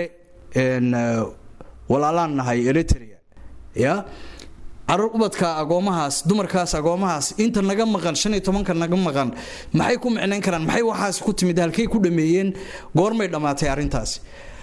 walaalaan nahay eritrea ya caruur ubadka agoomahaas dumarkaas agoomahaas inta naga maqan shan iyo tobanka naga maqan maxay ku micnayn karaan maxay waxaas ku timid halkay ku dhameeyeen goormay dhammaatay arrintaasi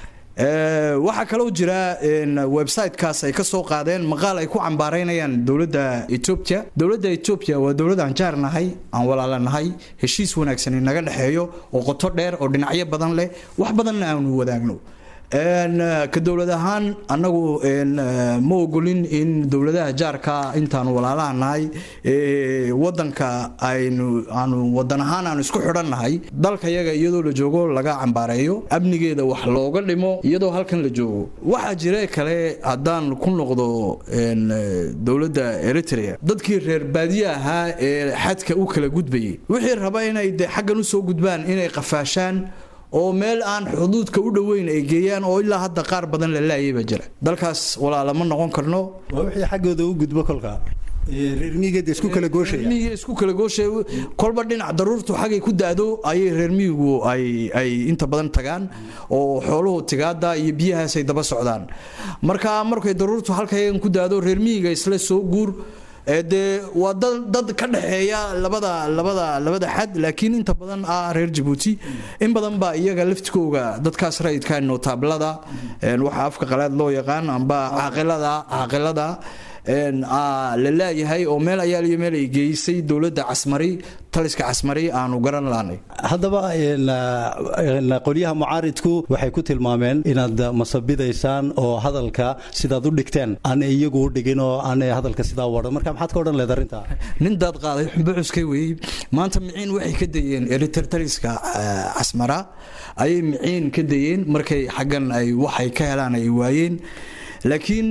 waxaa kaloo jira websitekaas ay ka soo qaadeen maqaal ay ku cambaaraynayaan dowladda etoobiya dowladda etoobiya waa dowlad aan jaar nahay aan walaalanahay heshiis wanaagsan naga dhexeeyo oo qoto dheer oo dhinacyo badan leh wax badanna aanu wadaagno ka dowlad ahaan annagu ma ogolin in dowladaha jaarka intaanu walaalaha nahay wadanka aynu aanu wadan ahaan aanu isku xidhannahay dalka yaga iyadoo la joogo laga cambaareeyo amnigeeda wax looga dhimo iyadoo halkan la joogo waxaa jira kale haddaan ku noqdo dowladda eritrea dadkii reer baadiye ahaa ee xadka u kala gudbayay wixii raba inay de xaggan usoo gudbaan inay qafaashaan oo meel aan xuduudka u dhoweyn ay geeyaan oo ilaa hadda qaar badan la laayayba jira dalkaas walaalama noqon karno waa wixii xaggooda u gudbo kolka reermiyigeeda isku kala gooshaya reermiyiga isku kala gooshaya kolba dhinac daruurtu xagay ku daado ayay reermiyigu ay ay inta badan tagaan oo xooluhu tigaada iyo biyahaas ay daba socdaan marka markay daruurtu halkayagan ku daado reermiyiga isla soo guur dee waa dad dad ka dhexeeya labada labada labada xad laakiin inta badan ah reer jabuuti in badan baa iyaga laftikooga dadkaas rayidka nootablada waxa afka qalaad loo yaqaan amba caaqilada caaqilada la laayahay oo meel ayaaliyo meel ay geysay dowladda casmari taliska casmari aanu garan laanay haddaba qolyaha mucaaridku waxay ku tilmaameen inaad masabidaysaan oo hadalka sidaad u dhigteen aan iyagu u dhigin oo aan hadalka sidaa wadhan marka maxaad ka odhan leed arrintaa nin daad qaaday xumbo cuskay weeyey maanta miciin waxay ka dayeen eritar taliska casmara ayay miciin ka dayeen markay xaggan ay waxay ka helaan ay waayeen laakiin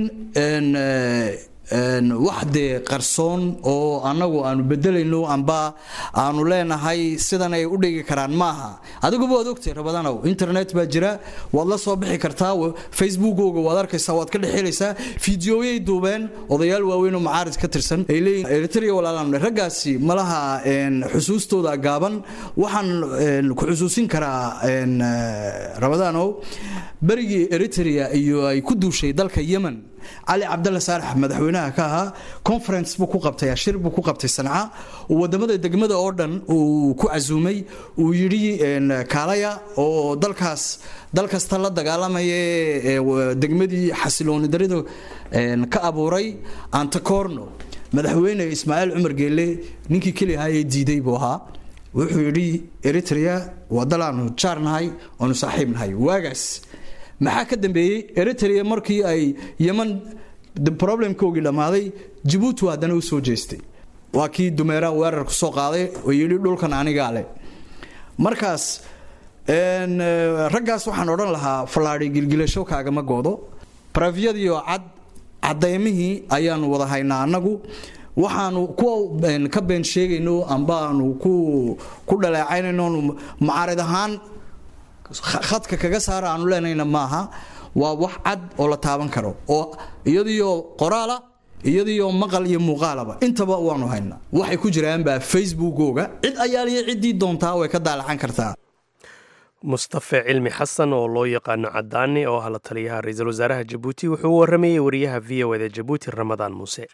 wax dee qarsoon oo annagu aanu bedelayno amba aanu leenahay sidan ay u dhigi karaan maaha adiguba waad ogtay rabadanow internet baa jira waad la soo bixi kartaa facebookooga waad arkaysaa waad ka dhexelaysaa fideoyay duubeen odayaal waaweyn oo macaarid ka tirsan ay leeyihin eritrea walaalaan raggaasi malaha xusuustooda gaaban waxaan ku xusuusin karaa rabadanow berigii eritrea iyo ay ku duushay dalka yemen cali cabdalla saalax madaxweynaha ka ahaa conference buu ku qabtay ashir buu ku qabtay sanca uu wadamada degmada oo dhan uu ku casuumay uu yidhi kaalaya oo dalkaas dal kasta la dagaalamaya degmadii xasilooni darida ka abuuray antacorno madaxweyne ismaaciil cumar geelle ninkii keli ahaa ee diiday buu ahaa wuxuu yidhi eritrea waa dal aanu jaar nahay oonu saaxiib nahay waagaas maxaa ka dambeeyey eritrea markii ay yeman problemkoogii dhammaaday jabuuti haddana u soo jeestay waa kii dumeera weerar ku soo qaaday oo yidhi dhulkan anigaa leh markaas raggaas waxaan odhan lahaa fallaadhi gilgilasho kaagama goodo barafyadiioo cad cadaymihii ayaanu wada haynaa annagu waxaanu kuwa ka been sheegayno ambaanu ku dhaleecaynayno mucaarid ahaan khadka kaga saara aanu leenayna maaha waa wax cad oo la taaban karo oo iyadiyo qoraala iyadiyo maqal iyo muuqaalaba intaba waanu haynaa waxay ku jiraanbaa facebookooga cid ayaaliya ciddii doontaa way ka daalacan kartaa mustafe cilmi xasan oo loo yaqaano cadaani oo ah la taliyaha ra-iisul wasaaraha jabuuti wuxuu u waramayey wariyaha v o eda jabuuti ramadaan muuse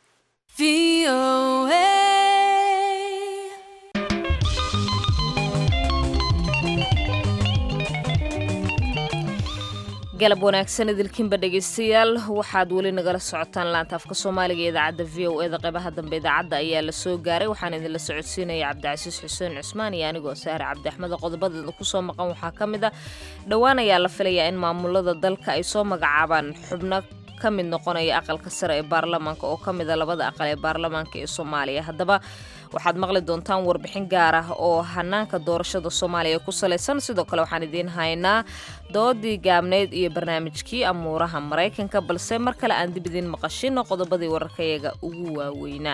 galab wanaagsan idilkiinba dhegaystayaal waxaad weli nagala socotaan laanta afka soomaaliga ee idaacadda v o eda qeybaha dambe idaacadda ayaa la soo gaaray waxaan idinla socodsiinaya cabdicasiis xuseen cusmaan iyo anigoo saare cabdi axmed qodobadeeda kusoo maqan waxaa ka mid a dhowaan ayaa la filayaa in maamulada dalka ay soo magacaabaan xubno ka mid noqonaya aqalka sare ee baarlamaanka oo ka mida labada aqal ee baarlamaanka ee soomaaliya haddaba waxaad maqli doontaan warbixin gaar ah oo hanaanka doorashada soomaaliya ku salaysan sidoo kale waxaan idiin haynaa doodii gaabneyd iyo barnaamijkii amuuraha maraykanka balse mar kale aan dib idiin maqashino qodobadii wararkayaga ugu waaweynaa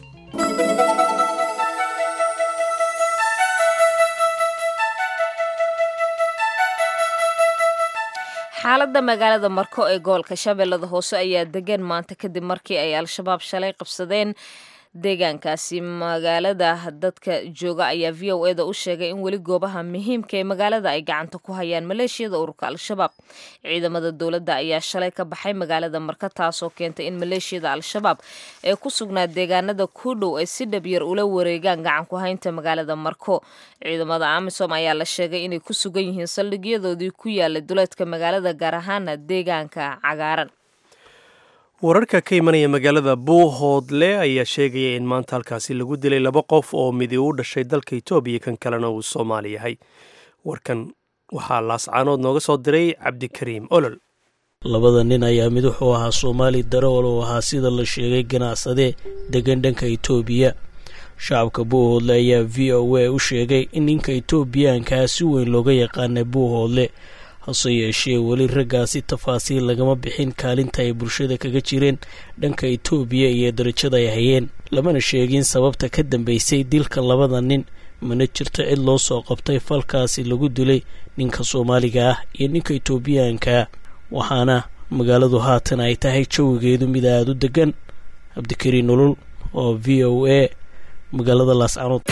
xaaladda magaalada marko ee gobolka shabeellada hoose ayaa degan maanta kadib markii ay al-shabaab shalay qabsadeen deegaankaasi magaalada dadka jooga ayaa v o eda u sheegay in weli goobaha muhiimka ee magaalada ay gacanta ku hayaan maleeshiyada ururka al-shabaab ciidamada dowladda ayaa shalay ka baxay magaalada marka taasoo keentay in maleeshiyada al-shabaab ee ku sugnaa deegaanada ku dhow ay si dhabyar ula wareegaan gacan ku haynta magaalada marko ciidamada amisom ayaa la sheegay inay ku sugan yihiin saldhigyadoodii ku yaalay duleedka magaalada gaar ahaana deegaanka cagaaran wararka ka imanaya magaalada buuhoodle ayaa sheegaya in maanta halkaasi lagu dilay laba qof oo midi u dhashay dalka etoobiya kan kalena uu soomaali yahay warkan waxaa laascaanood nooga soo diray cabdikariim olol labada nin ayaa mid wuxuu ahaa soomaali darool oo ahaa sida la sheegay ganacsade degan dhanka etoobiya shacabka buuhoodle ayaa v o a u sheegay in ninka etoobiyaankaa si weyn looga yaqaanay buuhoodle hase yeeshee weli raggaasi tafaasiil lagama bixin kaalinta ay bulshada kaga jireen dhanka etoobiya iyo darajada ay hayeen lamana sheegin sababta ka dambeysay dilka labada nin mana jirto cid loo soo qabtay falkaasi lagu dilay ninka soomaaliga ah iyo ninka etoobiyaankaa waxaana magaaladu haatan ay tahay jawigeedu mid aada u degan cabdikariin nolol oo v o a magaalada laascanood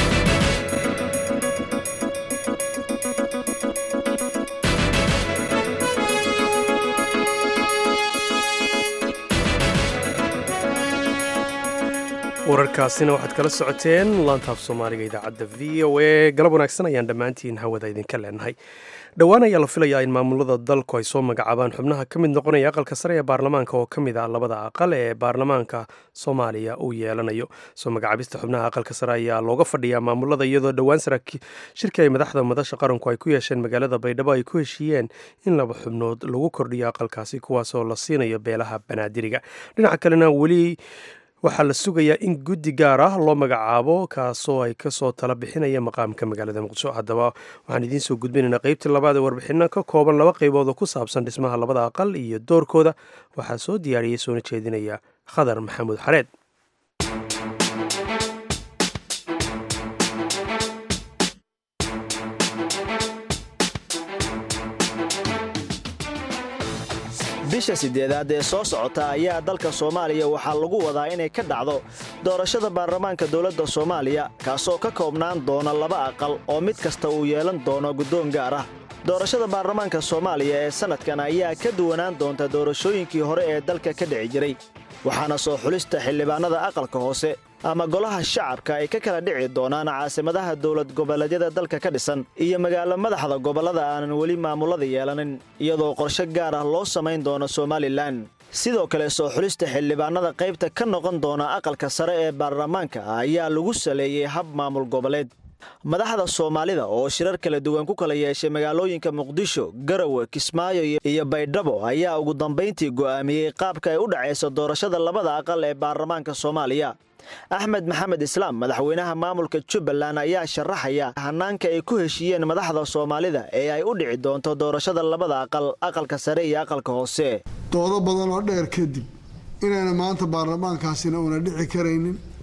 wararkaasina waxaad kala socoteen laantaaf soomaaliga idaacadda v o a galab wanaagsan ayaan dhammaantiin hawada idinka leenahay dhowaan ayaa la filayaa in maamulada dalku ay soo magacaabaan xubnaha ka mid noqonaya aqalka sare ee baarlamaanka oo ka mid ah labada aqal ee baarlamaanka soomaaliya uu yeelanayo soo magacaabista xubnaha aqalka sare ayaa looga fadhiyaa maamulada iyadoo dhowaan shirkii ay madaxda madasha qaranku ay ku yeesheen magaalada baydhabo ay ku heshiiyeen in laba xubnood lagu kordhiyo aqalkaasi kuwaasoo la siinayo beelaha banaadiriga dhinaca kalena weli waxaa la sugayaa in guddi gaar ah loo magacaabo kaasoo ay kasoo tala bixinaya maqaamka magaalada muqdisho haddaba waxaan idiin soo gudbinaynaa qeybtii labaad ee warbixino ka kooban laba qaybood oo ku saabsan dhismaha labada aqal iyo doorkooda waxaa soo diyaariyey soona jeedinaya khadar maxamuud xareed bisha sideedaad ee soo socota ayaa dalka soomaaliya waxaa lagu wadaa inay ka dhacdo doorashada baarlamaanka dowladda soomaaliya kaasoo ka koobnaan doona laba aqal oo mid kasta uu yeelan doono guddoon gaar ah doorashada baarlamaanka soomaaliya ee sannadkan ayaa ka duwanaan doonta doorashooyinkii hore ee dalka ka dhici jiray waxaana soo xulista xildhibaannada aqalka hoose ama golaha shacabka ay ka kala dhici doonaan caasimadaha dowlad goboleedyada dalka ka dhisan iyo magaalo madaxda gobollada aanan weli maamullada yeelanin iyadoo qorshe gaar ah loo samayn doono somalilan sidoo kale soo xulista xildhibaannada qaybta ka noqon doona aqalka sare ee baarlamaanka ayaa lagu saleeyey hab maamul goboleed madaxda soomaalida oo shirar kala duwan ku kala yeeshay magaalooyinka muqdisho garowe kismaayo iyo baydhabo ayaa ugu dambayntii go'aamiyey qaabka ay u dhacayso doorashada labada aqal ee baarlamaanka soomaaliya axmed maxamed islaam madaxweynaha maamulka jubbaland ayaa sharaxaya hanaanka ay ku heshiiyeen madaxda soomaalida ee ay u dhici doonto doorashada labada aqal aqalka sare iyo aqalka hoose doodo badan oo dheer kadib inayna maanta baarlamaankaasina una dhici karaynin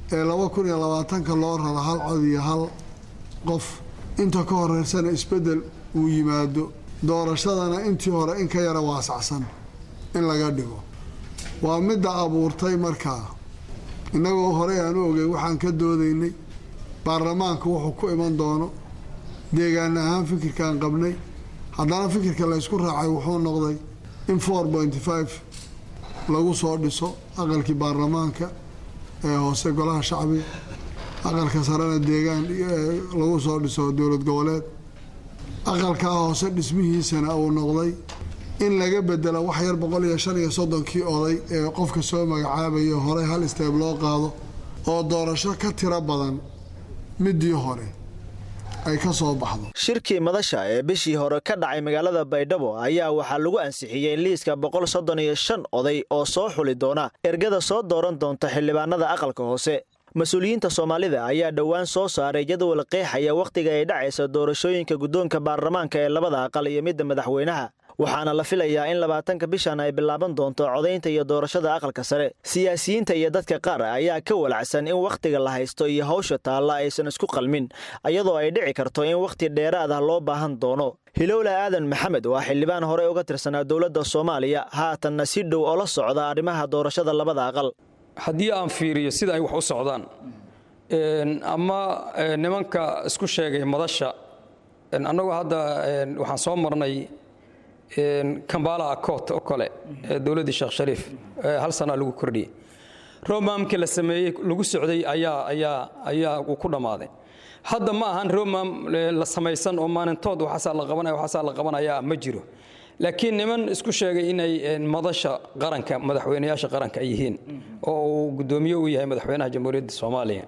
ee laba kun iyo labaatanka loo raro hal cod iyo hal qof inta ka horeysana isbeddel uu yimaado doorashadana intii hore in ka yara waasacsan in laga dhigo waa midda abuurtay markaa innagoo horey aan u ogey waxaan ka doodaynay baarlamaanka wuxuu ku iman doono deegaan ahaan fikirkaan qabnay haddana fikirka laysku raacay wuxuu noqday in four pointy five lagu soo dhiso aqalkii baarlamaanka ee hoose golaha shacbiga aqalka sarena deegaan lagu soo dhiso dowlad goboleed aqalkaa hoose dhismihiisana uu noqday in laga bedelo wax yar boqol iyo shan iyo soddonkii oday ee qofka soo magacaabayo horey hal isteeb loo qaado oo doorasho ka tiro badan midii hore ay ka soo baxdo shirkii madasha ee bishii hore ka dhacay magaalada baydhabo ayaa waxaa lagu ansixiyey liiska boqol soddon iyo shan oday oo soo xuli doona ergada soo dooran doonta xildhibaanada aqalka hoose mas-uuliyiinta soomaalida ayaa dhowaan soo saaray jadwal qeexaya wakhtiga ay dhacaysa doorashooyinka guddoonka baarlamaanka ee labada aqal iyo midda madaxweynaha waxaana la filayaa in labaatanka bishan ay bilaaban doonto codaynta iyo doorashada aqalka sare siyaasiyiinta iyo dadka qaar ayaa ka walacsan in wakhtiga la haysto iyo hawsha taalla aysan isku qalmin iyadoo ay dhici karto in wakhti dheeraad ah loo baahan doono hilowla aadan maxamed waa xildhibaan horey uga tirsanaa dowladda soomaaliya haatanna si dhow oo la socda arrimaha doorashada labada aqal haddii aan fiiriyo sida ay wax u socdaan ama nimanka isku sheegay madasha annagu hadda waxaan soo marnay kambala acot oo kale dowladdii sheekh shariif hal sanaa lagu kordhiyey romamkii la sameeyey lagu socday ayaa ayaa ayaa uu ku dhammaaday hadda ma ahan romam la samaysan oo maalintood waxaasaa la qabanaya waxaasaa la qabanaya ma jiro laakiin niman isku sheegay inay madasha qaranka madaxweynayaasha qaranka ay yihiin oo uu guddoomiye u yahay madaxweynaha jamhuuriyadda soomaaliya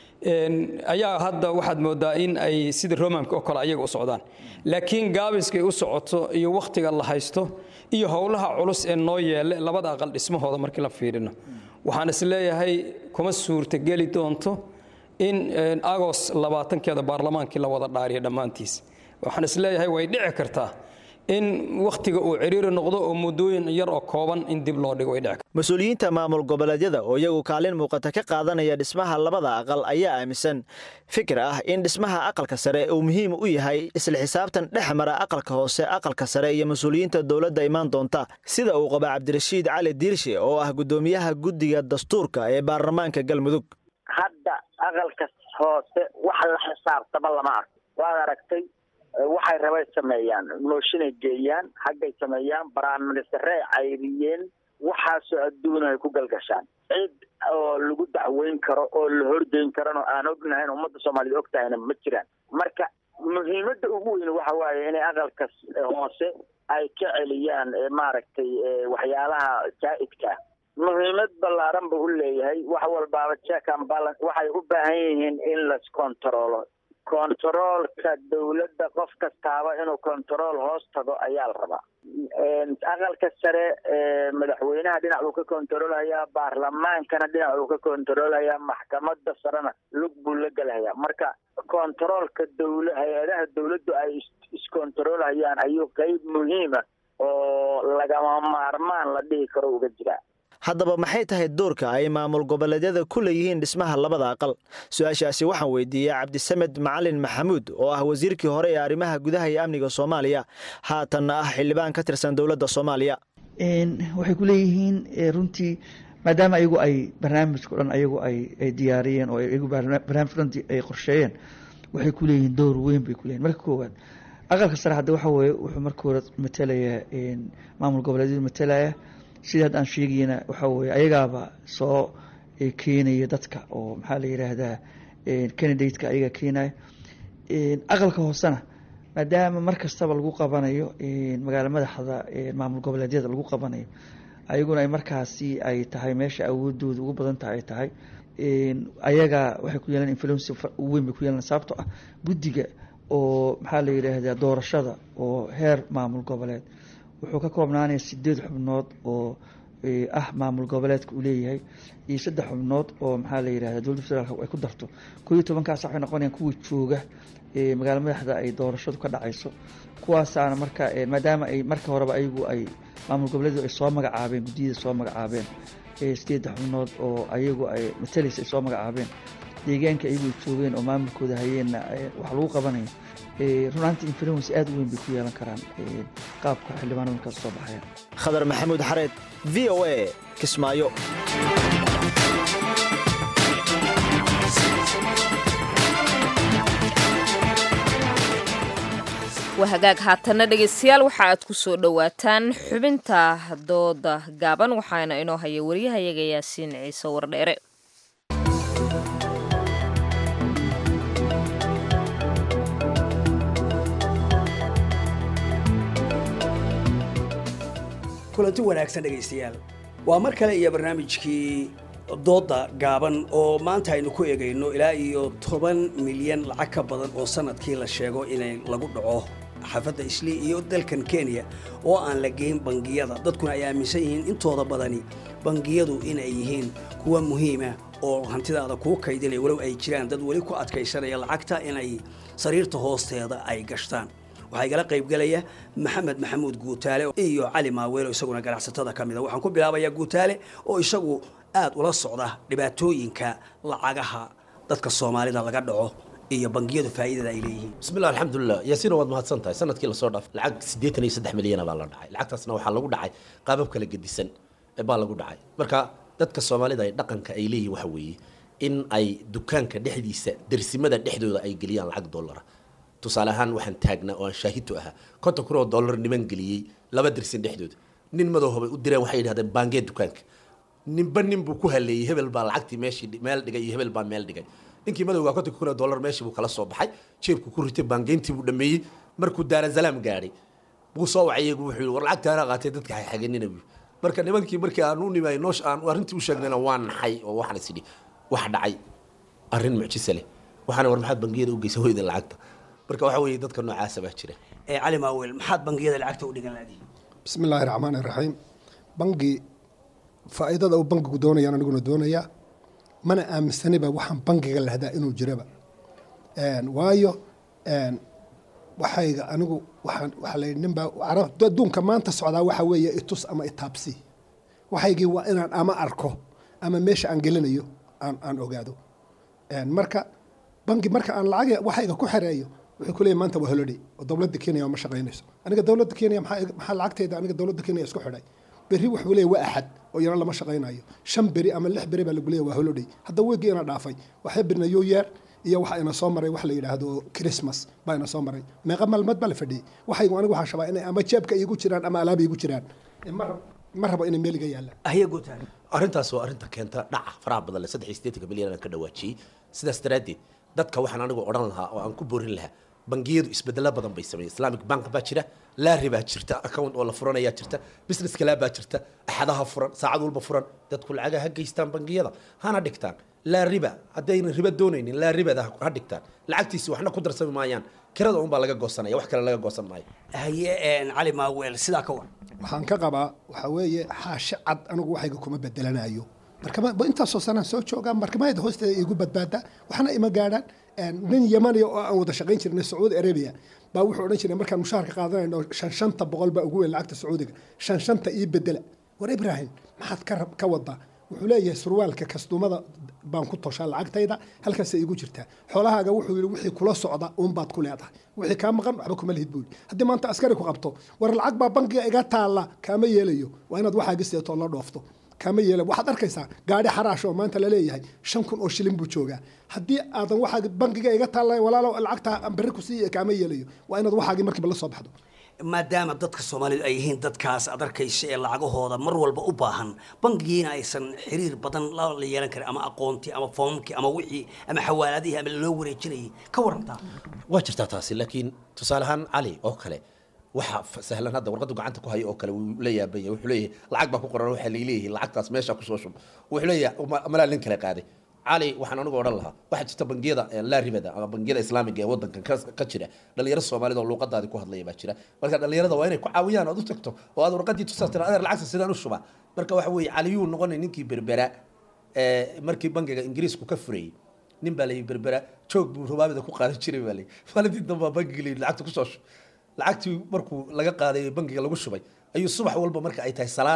ayaa hadda waxaad moodaa in ay sida romamka oo kale ayaga u socdaan laakiin gaabiskay u socoto iyo wakhtiga la haysto iyo howlaha culus ee noo yeele labada aqal dhismahooda markii la fiirino waxaan is leeyahay kuma suurtageli doonto in agos labaatankeeda baarlamaankii la wada dhaariyo dhammaantiis waxaan is leeyahay way dhici kartaa in wakhtiga uu ciriiri noqdo oo muddooyin yar oo kooban in dib loo dhigo way dhici mas-uuliyiinta maamul goboleedyada oo iyagu kaalin muuqata ka qaadanaya dhismaha labada aqal ayaa aaminsan fikir ah in dhismaha aqalka sare uu muhiim u yahay isla xisaabtan dhex mara aqalka hoose aqalka sare iyo mas-uuliyiinta dowladda imaan doonta sida uu qaba cabdirashiid cali diirshe oo ah guddoomiyaha guddiga dastuurka ee baarlamaanka galmudug hadda aqalka hoose wax la xisaabtama lama arko waad aragtay waxay rabay sameeyaan mooshinay geeyaan haggay sameeyaan baraanministarey cayriyeen waxaasoo adduuna ay ku galgashaan cid oo lagu dacweyn karo oo la horgeyn karano aan ognahayn ummadda soomaaliyed og tahayna ma jiraan marka muhiimadda ugu weyn waxa waaye inay aqalka hoose ay ka celiyaan maaragtay waxyaalaha jaa'idka muhiimad ballaaran buu u leeyahay wax walbaaba check and balance waxay u baahan yihiin in las controlo kontaroolka dowladda qof kastaaba inuu kontarool hoos tago ayaa la rabaa aqalka sare madaxweynaha dhinac uu ka kontaroolhayaa baarlamaankana dhinac uu ka kontaroolhayaa maxkamada sarena lug buu la gelhayaa marka kontaroolka dowla hay-adaha dowladdu ay iskontaroolhayaan ayuu qeyb muhiima oo lagama maarmaan la dhihi karo uga jiraa haddaba maxay tahay doorka ay maamul goboleedyada ku leeyihiin dhismaha labada aqal su-aashaasi waxaan weydiiyey cabdisamed macalin maxamuud oo ah wasiirkii hore ee arrimaha gudaha iyo amniga soomaaliya haatanna ah xildhibaan ka tirsan dowladda soomaaliya waxay ku leeyihiin runtii maadaama ayagu ay barnaamijka o dhan ayagu ay diyaariyeen oo ayagu barnaamijka dhan ay qorsheeyeen waxay ku leeyihiin door weyn bay ku leeyihin marka koowaad aqalka sare hadda waxa weeye wuxuu marka hore matelayaa maamul goboleedyadu matalaya sida hadda aan sheegayna waxaa weye ayagaaba soo keenaya dadka oo maxaa la yidhaahdaa candidateka ayaga keenaya aqalka hoosena maadaama mar kastaba lagu qabanayo magaalo madaxda maamul goboleedyada lagu qabanayo ayaguna ay markaasi ay tahay meesha awoodooda ugu badan tahay ay tahay ayaga waxay ku yeelan influency weyn bay ku yeelan sababto ah guddiga oo maxaa la yidhaahdaa doorashada oo heer maamul goboleed wuxuu ka koobnaanaya sideed xubnood oo ah maamul goboleedka uu leeyahay iyo saddex xubnood oo maxaa la yidhahda dowladda federaalk ay ku darto koo iyo tobankaas waxay noqonayaan kuwa jooga magaalo madaxda ay doorashadu ka dhacayso kuwaasaana marka maadaama ay marka horeba ayagu ay maamul goboleedu ay soo magacaabeen guddiyada soo magacaabeen sideedda xubnood oo ayagu ay matalaysa ay soo magacaabeen deegaanka ayagu joogeen oo maamulkooda hayeenna wax lagu qabanayo runaanti influence aad u weyn bay ku yeelan karaan qaabka xildhibaanada markaas soo baxayaan khadar maxamuud xareed v o a kismaayo waa hagaag haatanna dhegaystayaal waxa aad ku soo dhowaataan xubinta dooda gaaban waxaana inoo haya waryahayaga yaasiin ciise wardheere kulanti wanaagsan dhegaystayaal waa mar kale iyo barnaamijkii doodda gaaban oo maanta aynu ku eegayno ilaa iyo toban milyan lacag ka badan oo sanadkii la sheego inay lagu dhaco xaafadda islii iyo dalkan kenya oo aan la geyn bangiyada dadkuna ay aaminsan yihiin intooda badani bangiyadu inay yihiin kuwa muhiima oo hantidaada kuu kaydinaya walow ay jiraan dad weli ku adkaysanaya lacagta inay sariirta hoosteeda ay gashtaan waxaa igala qaybgelaya maxamed maxamuud guutaale iyo cali maaweelo isaguna ganacsatada ka mida waxaan ku bilaabayaa guutaale oo isagu aad ula socda dhibaatooyinka lacagaha dadka soomaalida laga dhaco iyo bangiyadu faa'iidada ay leeyihiin bismillah alxamdulilah yaasiina waad mahadsan tahay sanadkii lasoo dhaaf lacag siddeetan iyo saddex milyana baa la dhacay lacagtaasna waxaa lagu dhacay qaabab kala gedisan baa lagu dhacay marka dadka soomaalida ay dhaqanka ay leeyihin waxa weeye in ay dukaanka dhexdiisa dersimada dhexdooda ay geliyaan lacag dollara tusaale ahaan waxaan taagnaa oo aan shaahidtu ahaa konton kun oo dollar niman geliyey laba dersin dhexdooda nin madowhabay u direen waxay yidhahdeen baangee dukaanka ninba nin buu ku haleeyey hebel baa lacagtii meeshii meel dhigay iyo hebel baa meel dhigay ninkii madowgaa konton kun oo dollar meeshii buu kala soo baxay jeebku ku ritay baangeyntii buu dhameeyey markuu daarasalaam gaadhay buu soo wacay iyagu wuxuu yidhi war lacagtaana qaatay dadka xaxaganina buu marka nimankii markii aan u nimay noosh aan arrintii u sheegnayna waa naxay oo waxaan is idhi wax dhacay arrin mucjise leh waxaana war maxaad bangiyada u geysa hoyda lacagta marka waxa weeye dadka noocaasa baa jira ee cali maaweel maxaad bangiyada lacagta u dhigan laadihin bismi illaahi raxmaani raxiim bangi faa'iidada uu bangigu doonayaan aniguna doonayaa mana aaminsaniba waxaan bangiga lahdaa inuu jiraba waayo waxayga anigu waxaan waxaa la ninbaa carab adduunka maanta socdaa waxa weeye itus ama itaabsi waxaygii waa inaan ama arko ama meesha aan gelinayo aan aan ogaado marka bangi marka aan lacag waxayga ku xereeyo wuxuu ku leeyahay maanta waa holiday oo dowladda kenya ma shaqaynayso aniga dowladda kenya maxaa maxaa lacagteeda aniga dowladda kenya isku xidhay berri wuxuu leeyahay waa axad oo yana lama shaqaynayo shan beri ama lix beri baa lagu leeyahay waa holiday hadda weegii ina dhaafay waxay birna new year iyo waxa ina soo maray wax la yidhaahdo christmas baa ina soo maray meeqa maalmood baa la fadhiyey waxaygu anigu waxaan shabaa inay ama jeebka iigu jiraan ama alaaba iigu jiraan ma rabo inay meel iga yaallaan arrintaas waa arrinta keenta dhaca faraha badan le saddex iyo siddeetanka milyan aan ka dhawaajiyey sidaas daraaddeed dadka waxaan anigu odhan lahaa oo aan ku boorin lahaa bangiyadu isbedelo badan bay sameeyeen islamic bank baa jira laari baa jirta account oo la furanayaa jirta business kale baa jirta axadaha furan saacad walba furan dadku lacaga ha geystaan bangiyada hana dhigtaan laa riba haddaynan riba doonaynin laa ribada ha dhigtaan lacagtiisi waxna ku darsami maayaan kirada unbaa laga goosanaya wax kale laga goosan maayo haye cali maaweel sidaa ka war waxaan ka qabaa waxaa weeye xaashi cad anigu waxayga kuma bedelanayo markama intaasoo sanaan soo joogaa markamayada hoosteeda igu badbaada waxna ima gaadhaan nin yamaniya oo aan wada shaqayn jirnay sacuudi arabia baa wuxuu odhan jiray markaan mushaharka qaadanayno shan shanta boqol baa ugu weyn lacagta sacuudiga shan shanta ii bedela war ibrahim maxaad ka rab ka wadaa wuxuu leeyahay surwaalka kastumada baan ku toshaa lacagtayda halkaasay igu jirtaa xoolahaaga wuxuu yidhi wixii kula socda uunbaad ku leedahay wixii kaa maqan waxba kuma lihid buu yidhi haddii maanta askari ku qabto war lacag baa bankiga iga taalla kaama yeelayo waa inaad waxaaga seeto oo la dhoofto kama yeela waxaad arkaysaa gaadhi xaraash oo maanta la leeyahay shan kun oo shilin buu joogaa haddii aadan waxaa bankiga iga taalla walaalo lacagta berri ku siiya kaama yeelayo waa inaad waxaagii markiiba la soo baxdo maadaama dadka soomaalidu ay yihiin dadkaas ad arkaysa ee lacagahooda mar walba u baahan bangigiina aysan xiriir badan la yeelan karin ama aqoontii ama foomkii ama wixii ama xawaaladihii ama loo wareejinayay ka warantaa waa jirtaa taasi laakiin tusaale ahaan cali oo kale waxa sahlan hadda warqadu gacanta ku hayo oo kale wuu la yaabanya wuxuu leeyahay lacag baa ku qoran waxaa laleeyahay lacagtaas meesha kusoo shub wuxuu leeyahay malaa nin kale qaaday cali waxaan anigu odhan lahaa waxaa jirta bangiyada laa ribada ama bangiyada islaamiga ee wadankan ka jira dhalinyaro soomaalida oo luuqadaadi ku hadlaya baa jira marka dhalinyarada waa inay ku caawiyaan ood u tagto oo aad warqadii tusaas tira adeer lacagta sidaan u shuba marka waxa weeye caliyuu noqonay ninkii berbera markii bangiga ingiriisku ka furayey nin baa layi berbera joog buu rubaabida ku qaadan jiray baa layi maalintii dambaa bangiga layi lacagta kusoo shub lacagtii markuu laga qaaday bangiga lagu shubay ayuu subax walba marka ay tahay salaada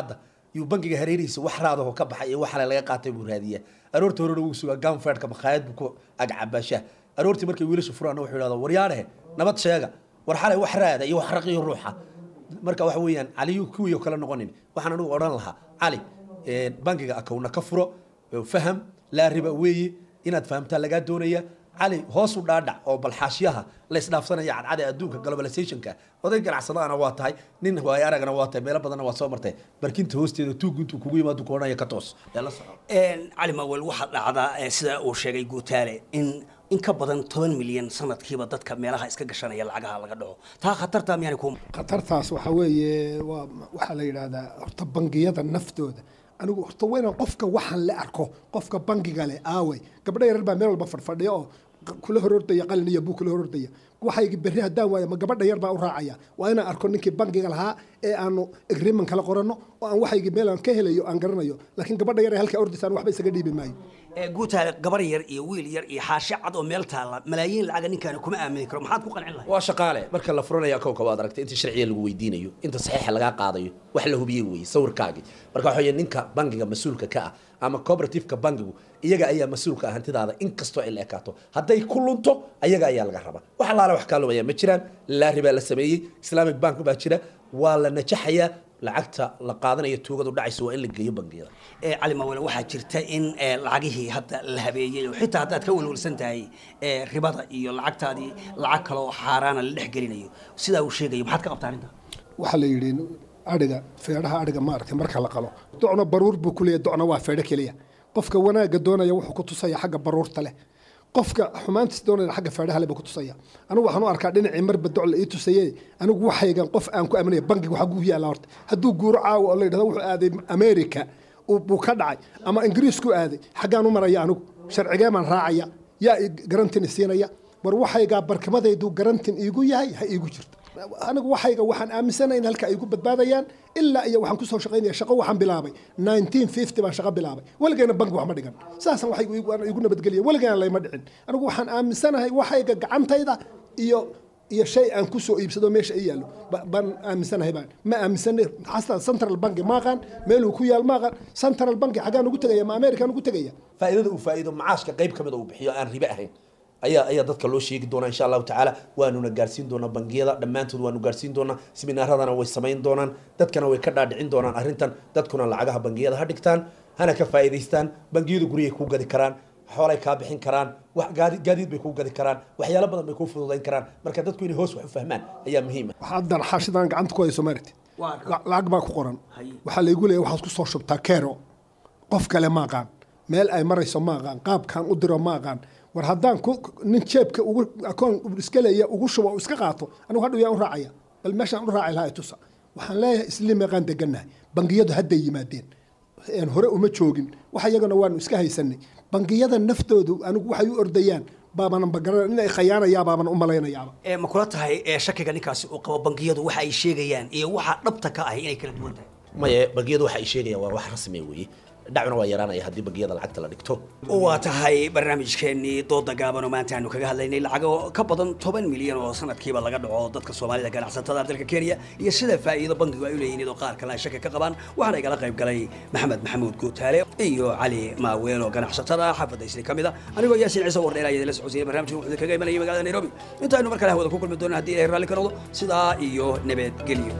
yuu bangiga hareerihiisa wax raadaho ka baxay iyo waxale laga qaatay buu raadiyaa aroorta horena wuu sugaa ganfeedhka makhaayad buu ku agcabaashaa aroortii markay wiilasha furaana wuxuu yidhahdaa waryaadhehe nabad sheega war xalay wax raada iyo wax raqiyo ruuxa marka waxa weeyaan caliyu kuwii oo kale noqonin waxaan anigu odhan lahaa cali bangiga akowna ka furo faham laa riba weeye inaad fahamtaa lagaa doonaya cali hoos u dhaadhac oo balxaashyaha la isdhaafsanaya cadcada adduunka globalizationka oday ganacsadaana waa tahay nin waayo aragana waa tahay meelo badanna waa soo martay barkinta hoosteeda tuugu intuu kugu yimaado ku odhanaya ka toos yaa la soco cali mawel waxaa dhacdaa sida uu sheegay guutaale in in ka badan toban milyan sanadkiiba dadka meelaha iska gashanaya lacagaha laga dhaco taa khatarta miyaanay ku khatartaas waxaa weeye waa waxaa la yidhaahdaa horta bangiyada naftooda anigu horta waa inaan qofka waxaan la arko qofka bangiga leh aaway gabdho yarar baa meel walba fadhfadhiya oo kula horordaya qalin iyo buu kula horordaya waxaygi berri haddaan waayo ma gabadha yar baa u raacaya waa inaan arko ninkii bangiga lahaa ee aanu agreement kala qoranno oo aan waxaygi meel aan ka helayo aan garanayo laakiin gabadha yar ee halkaa ordisaan waxba isaga dhiibi maayo guutaale gabar yar iyo wiil yar iyo xaashi cad oo meel taalla malaayiin lacaga ninkaani kuma aamini karo maxaad ku qancin lahay waa shaqaale marka la furanaya akowka waad aragtay inta sharciga lagu weydiinayo inta saxiixa lagaa qaadayo wax la hubiyey weeye sawirkaagii marka waxa weeye ninka bangiga mas-uulka ka ah ama cooperativeka bangigu iyaga ayaa mas-uulka ah hantidaada inkastoo ay la ekaato hadday ku lunto ayaga ayaa laga rabaa wax allaale wax kaa lumaya ma jiraan laari baa la sameeyey islamic bank baa jira waa la najaxayaa lacagta la qaadanayo tuugadu dhacayso waa in la geeyo bangiyada cali mawele waxaa jirta in lacagihii hadda la habeeyey oo xitaa haddaad ka welwelsan tahay ribada iyo lacagtaadii lacag kale oo xaaraana la dhex gelinayo sidaa uu sheegayo maxaad ka qabtaa arrinta waxaa la yidhi adhiga feedhaha adhiga maaragtay marka la qalo docna baruur buu ku leeyahy docna waa feedho keliya qofka wanaagga doonaya wuxuu ku tusaya xagga baruurta leh qofka xumaantiis doonaya xagga feedhaha leh buu ku tusaya anigu waxaan u arkaa dhinacii marba doc la ii tusaye anigu waxaygan qof aan ku aaminaya bangiga waxaa guuhi yaalla horta hadduu guuro caawa oo la yidhahdo wuxuu aaday america buu ka dhacay ama ingiriisku aaday xaggaan u maraya anigu sharcigee baan raacaya yaa garantin isiinaya war waxaygaa barkimadaydu garantin iigu yahay ha iigu jirto anigu waxayga waxaan aaminsanahay in halka ay igu badbaadayaan ilaa iyo waxaan kusoo shaqaynaya shaqo waxaan bilaabay 1950 baan shaqo bilaabay weligeena bangi wax ma dhigan saasan waxaygu igu nabadgeliya weligeena layma dhicin anigu waxaan aaminsanahay waxayga gacantayda iyo iyo shay aan kusoo iibsado meesha ay yaallo baan aaminsanahay baan ma aaminsanay xastaa central banki maaqaan meeluu ku yaal maaqaan central banki xaggaan ugu tegaya ma american ugu tegaya faa'iidada uu faa'iido macaashka qayb ka mid uu bixiyo aan ribe ahayn ayaa ayaa dadka loo sheegi doonaa insha allahu tacaala waanuna gaarsiin doonaa bangiyada dhammaantood waanu gaarsiin doonaa seminaaradana way samayn doonaan dadkana way ka dhaadhicin doonaan arrintan dadkuna lacagaha bangiyada ha dhigtaan hana ka faa'iidaystaan bangiyadu guryay kuu gadi karaan xoolay kaa bixin karaan wax gaadiid bay kuu gadi karaan waxyaalo badan bay kuu fududayn karaan marka dadku inay hoos wax u fahmaan ayaa muhiima haddan xaashidan gacanta ku hayso maaragti lacag baa ku qoran waxaa laygu leeyahay waxaad ku soo shubtaa kero qof kale ma aqaan meel ay marayso ma aqaan qaabkaan u diro ma aqaan war haddaan nin jeebka ugu akoon iska leeya ugu shubo iska qaato anigu hadhow yaan u raacaya bal meeshaan u raaci lahaa tusa waxaan leeyahay isli meeqaan degannahay bangiyadu hadday yimaadeen hore uma joogin wax iyagana waanu iska haysanay bangiyada naftoodu anigu waxay u ordayaan baabanan bagaran inay khayaanayaa baaban u malaynayaaba ma kula tahay shakiga ninkaasi uu qabo bangiyadu waxa ay sheegayaan iyo waxa dhabta ka ahi inay kala duwan tahay maye bangiyadu waxa ay sheegayaan waa wax rasmi weeye dhacuna waa yaraanaya haddii bangiyada lacagta la dhigto waa tahay barnaamijkeennii dooda gaaban oo maanta aanu kaga hadlaynay lacago ka badan toban milyan oo sanadkiiba laga dhaco dadka soomaalida ganacsatada dalka kenya iyo sida faa'iido bangigu ay u leeyihiin iyadoo qaar kale ay shaki ka qabaan waxaana igala qayb galay maxamed maxamuud guutaale iyo cali maaweel oo ganacsatada xaafadda isli ka mid a anigoo yaasin ciise wardheer ayaa idinla socodsiiyay barnaamijkan wuxuu kaga imanayay magaalada nairobi intaaynu mar kale hawada ku kulmi doonaan haddii ilahay raalli ka noqdo sidaa iyo nabadgelyo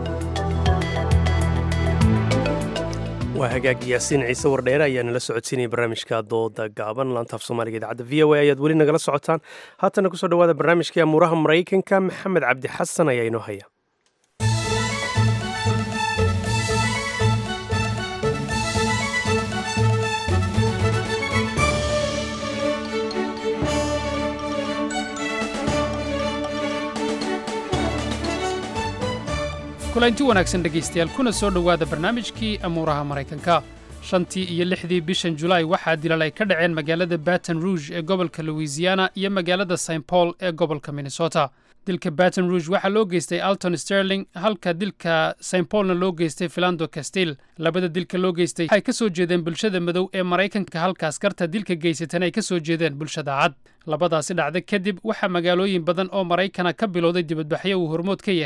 waa hagaag yaasiin ciise wardheere ayaa nala socodsiinaya barnaamijka dooda gaaban laantaaf soomaaliga idaacadda v o a ayaad weli nagala socotaan haatana kusoo dhawaada barnaamijkii amuuraha maraykanka maxamed cabdi xasan ayaa inoo haya kulanti wanaagsan dhegaystayaal kuna soo dhowaada barnaamijkii amuuraha maraykanka shantii iyo lixdii bishan julaay waxaa dilal ay ka dhaceen magaalada baton rouge ee gobolka louisiana iyo magaalada st paul ee gobolka minnesota dilka baton rouge waxaa loo geystay alton sterling halka dilka st paulna loo geystay filando castil labada dilka loo geystay waxay ka soo jeedeen bulshada madow ee maraykanka halka askarta dilka geysatan ay ka soo jeedeen bulshada cad labadaasi dhacda kadib waxaa magaalooyin badan oo maraykana ka bilowday dibadbaxyo uu hormood ka yahay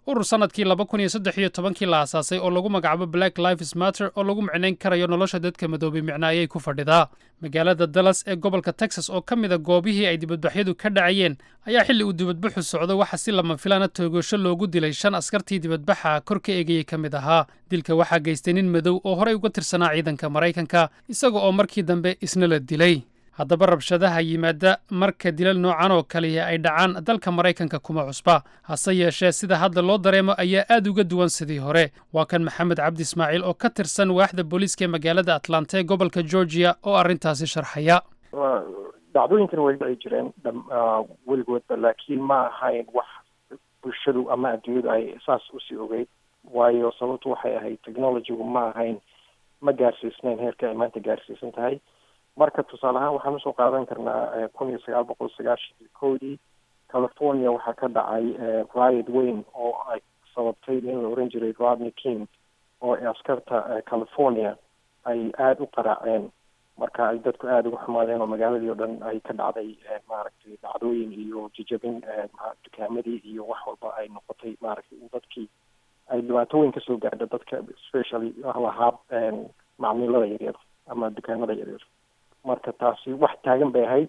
urur sannadkii laba kun iyo saddex iyo tobankii la aasaasay oo lagu magacaabo black lives matter oo lagu micnayn karayo nolosha dadka madoobay micno ayay ku fadhidaa magaalada dallas ee gobolka texas oo ka mida goobihii ay dibadbaxyadu ka dhacayeen ayaa xilli uu dibadbaxu socdo waxa si lama filaana toogasho loogu dilay shan askartii dibadbaxa kor ka eegayay ka mid ahaa dilka waxaa geystay nin madow oo horey uga tirsanaa ciidanka maraykanka isaga oo markii dambe isna la dilay haddaba rabshadaha yimaada marka dilal noocan oo kaliya ay dhacaan dalka maraykanka kuma cusba hase yeeshee sida hadda loo dareemo ayaa aad uga duwan sidii hore waa kan maxamed cabdi ismaaciil oo ka tirsan waaxda booliiska ee magaalada atlanta ee gobolka georgia oo arrintaasi sharxaya dhacdooyinkan weliba ay jireen weligoodba laakiin ma ahayn wax bulshadu ama adduunyadu ay saas usii ogeyd waayo sababtu waxay ahayd technologygu ma ahayn ma gaarsiisnayn heerka ay maanta gaarsiisan tahay marka tusaale ahaan waxaan usoo qaadan karnaa kun iyo sagaal boqol sagaashan iyo kowdii california waxaa ka dhacay riot weyn oo ay sababtay in la oran jiray rodney king oo askarta california ay aada u qaraaceen marka ay dadku aada uga xumaadeen oo magaaladii oo dhan ay ka dhacday maaragtay dhacdooyin iyo jijabin dukaamadii iyo wax walba ay noqotay maaragtay in dadkii ay dhibaato weyn kasoo gaadho dadka especially lahaa macmiilada yaryar ama dukaamada yaryar marka taasi wax taagan bay ahayd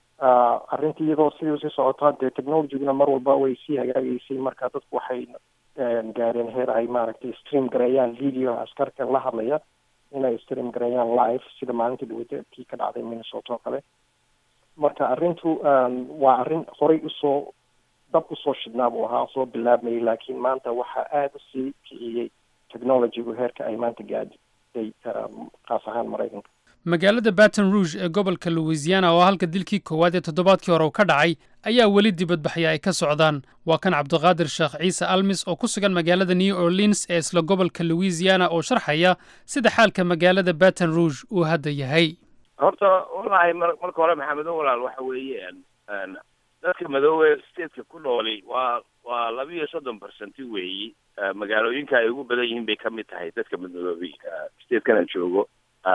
arrintii iyadoo sidii usii socotaa dee technologyguna mar walba way sii hagaagaysay marka dadku waxay gaareen heer ay maaragtay stream gareeyaan video askarka la hadlaya inay stream gareeyaan live sida maalintii dhaweyta kii ka dhacday minnesota oo kale marka arrintu waa arrin horey usoo dab usoo shidnaa buu ahaa soo bilaabmayay laakiin maanta waxaa aada usii kiciyey technologygu heerka ay maanta gaadhay qaas ahaan maraykanka magaalada baton rouge ee gobolka louisiana oo halka dilkii koowaad ee toddobaadkii hore uu ka dhacay ayaa weli dibadbaxya ay ka socdaan waa kan cabdiqaadir sheekh ciise almis oo ku sugan magaalada new orleans ee isla gobolka louisiana oo sharxaya sida xaalka magaalada baton rouge uu hadda yahay horta wallaahi marka hore maxamedo walaal waxa weeye dadka madoobe stateka ku nooli waa waa laba iyo soddon percenti weeyi magaalooyinka ay ugu badan yihiin bay ka mid tahay dadka madoobey statekana joogo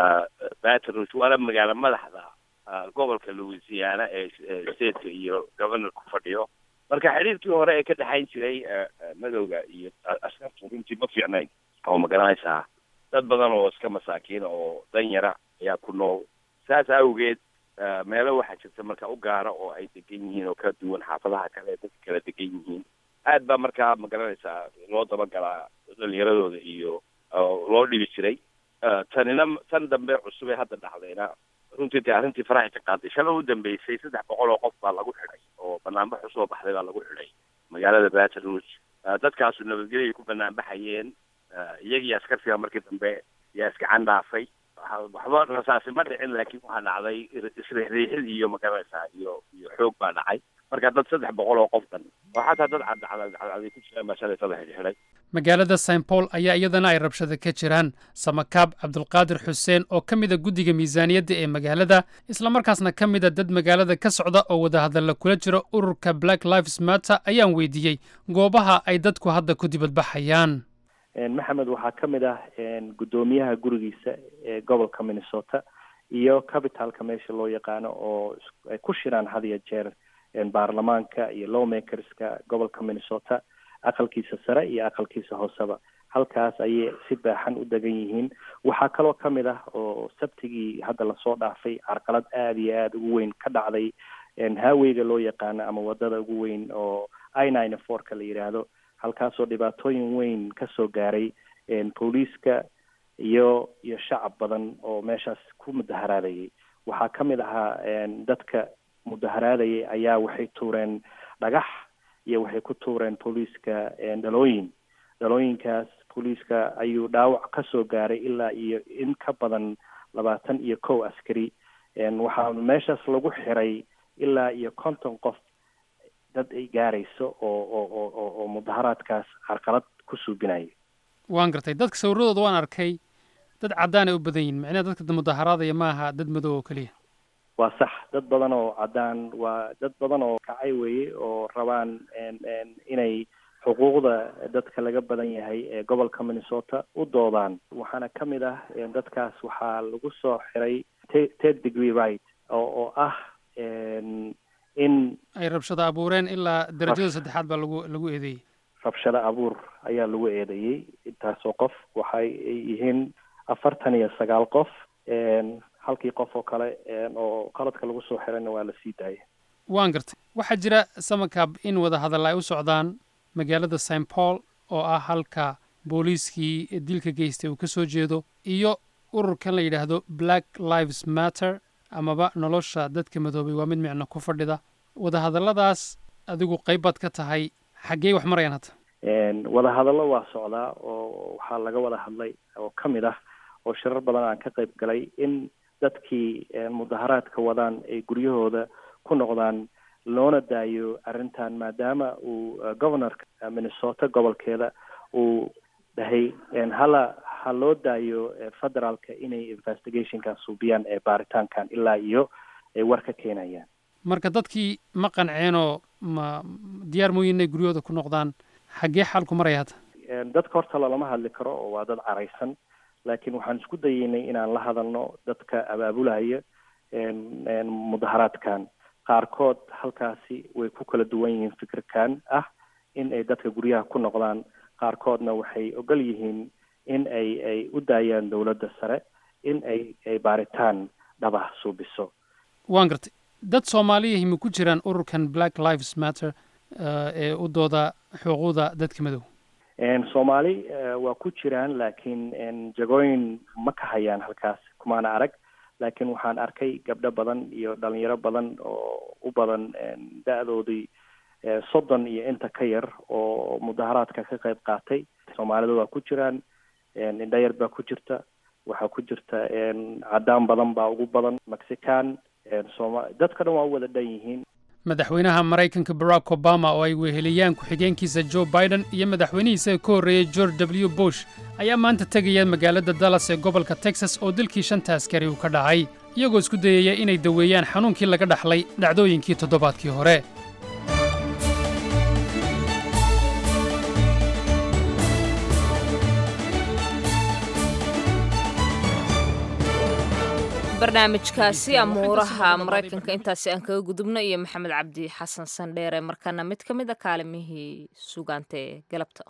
baton rouge waana magaalo madaxda gobolka louisiana ee stateka iyo governor ku fadhiyo marka xiriirkii hore ee ka dhexayn jiray madowga iyo askartu runtii ma fiicnayn oo magaranaysaa dad badan oo iska masaakiin oo dan yara ayaa ku nool saas awgeed meelo waxaa jirta marka u gaara oo ay degan yihiin oo ka duwan xaafadaha kale ee dadka kala degan yihiin aad baa markaa magaranaysaa loo dabagalaa dhalinyaradooda iyo loo dhibi jiray tanina tan dambe cusub ee hadda dhacdayna runtii dee arrintii faraxay ka qaaday shala u dambeysay saddex boqol oo qof baa lagu xidhay oo banaanbax usoo baxday baa lagu xidhay magaalada baton rouge dadkaasu nabadgelyoay ku banaanbaxayeen iyagii askartiga markii dambe yaa iskacan dhaafay waxba rasaasi ma dhicin laakiin waxaa dhacday isriixriixid iyo magaranaysaa iyo iyo xoog baa dhacay marka dad saddex boqol oo qof dhan oo xataa dad cadcadcadcaday ku jiraan baa shalay saddex xidhay magaalada st paul ayaa iyadana ay rabshado ka jiraan samakaab cabdulqaadir xuseen oo ka mida guddiga miisaaniyadda ee magaalada islamarkaasna ka mida dad magaalada ka socda oo wadahadalla kula jira ururka black lives matter ayaan weydiiyey goobaha ay dadku hadda ku dibadbaxayaan maxamed waxaa ka mid ah guddoomiyaha gurigiisa ee gobolka minnesota iyo capitalka meesha loo yaqaano oo ay ku shiraan had iyo jeer baarlamaanka iyo lawmakerska gobolka minnesota aqalkiisa sare iyo aqalkiisa hooseba halkaas ayay si baaxan u degan yihiin waxaa kaloo ka mid ah oo sabtigii hadda lasoo dhaafay carqalad aada iyo aada ugu weyn ka dhacday haweyga loo yaqaano ama wadada ugu weyn oo i nine fourka la yidhaahdo halkaasoo dhibaatooyin weyn ka soo gaaray booliiska iyo iyo shacab badan oo meeshaas ku mudaharaadayay waxaa ka mid ahaa dadka mudaharaadayay ayaa waxay tuureen dhagax iyo waxay ku tuureen booliiska dhalooyin dhalooyinkaas booliiska ayuu dhaawac ka soo gaaray ilaa iyo in ka badan labaatan iyo kow askari waxaa meeshaas lagu xiray ilaa iyo konton qof dad ay gaarayso oo oo oo oo mudaharaadkaas carqalad ku suubinaya waan gartay dadka sawiradooda waan arkay dad caddaan ay u badan yihin macnaha dadka mudaharaadaya ma aha dad madow oo keliya waa sax dad badan oo caddaan waa dad badan oo kacay weeye oo rabaan inay xuquuqda dadka laga badan yahay ee gobolka minnesota u doodaan waxaana ka mid ah dadkaas waxaa lagu soo xiray ted degree right oo oo ah in ay rabshado abuureen ilaa darajada saddexaad baa lagu lagu eedeeyey rabshado abuur ayaa lagu eedeeyey intaasoo qof waxay yihiin afartan iyo sagaal qof halkii qof oo kale oo qaladka lagu soo xirayna waa la sii daayay waan gartay waxaa jira samakaab in wada hadal ay u socdaan magaalada st paul oo ah halka booliiskii dilka geystay uu ka soo jeedo iyo ururkan la yidhaahdo black lives matter amaba nolosha dadka madoobay waa mid micno ku fadhida wadahadalladaas adigu qayb baad ka tahay xaggee wax marayaan hadda wadahadallo waa socdaa oo waxaa laga wada hadlay oo ka mid ah oo shirar badan aan ka qayb galay in dadkii mudaharaadka wadaan ay guryahooda ku noqdaan loona daayo arrintan maadaama uu governorka minnesota gobolkeeda uu dhahay hala ha loo daayo federaalka inay investigationkan suubiyaan ee baaritaankan ilaa iyo ay war ka keenayaan marka dadkii ma qanceenoo ma diyaar mooyin inay guryahooda ku noqdaan xaggee xaalku maraya hadda dadka horta lalama hadli karo oo waa dad caraysan laakiin waxaan isku dayeynay inaan la hadalno dadka abaabulaya mudaharaadkan qaarkood halkaasi way ku kala duwan yihiin fikirkan ah in ay dadka guryaha ku noqdaan qaarkoodna waxay ogol yihiin in ay ay u daayaan dowladda sare in ay ay baaritaan dhabah suubiso waan gartay dad soomaaliyahi ma ku jiraan ururkan black lives matter ee u dooda xuquuqda dadka madow soomaali waa ku jiraan laakiin jagooyin ma ka hayaan halkaas kumaana arag laakiin waxaan arkay gabdho badan iyo dhalinyaro badan oo u badan da-doodii soddon iyo inta ka yar oo mudaharaadka ka qayb qaatay soomaalida waa ku jiraan indhayar baa ku jirta waxaa ku jirta cadaan badan baa ugu badan mexican soma dadka dhan waa u wada dhan yihiin madaxweynaha maraykanka barack obama oo ay weheliyaan ku-xigeenkiisa joe biden iyo madaxweynihiisa ka horreeyey george w bush ayaa maanta tegaya magaalada dallas ee gobolka texas oo dilkii shanta askari uu ka dhacay iyagoo isku dayaya inay daweeyaan xanuunkii laga dhaxlay dhacdooyinkii toddobaadkii hore barnaamijkaasi amuuraha maraykanka intaasi aan kaga gudubno iyo maxamed cabdi xasan sandheere markaana mid ka mid a kaalimihii sugaanta ee galabta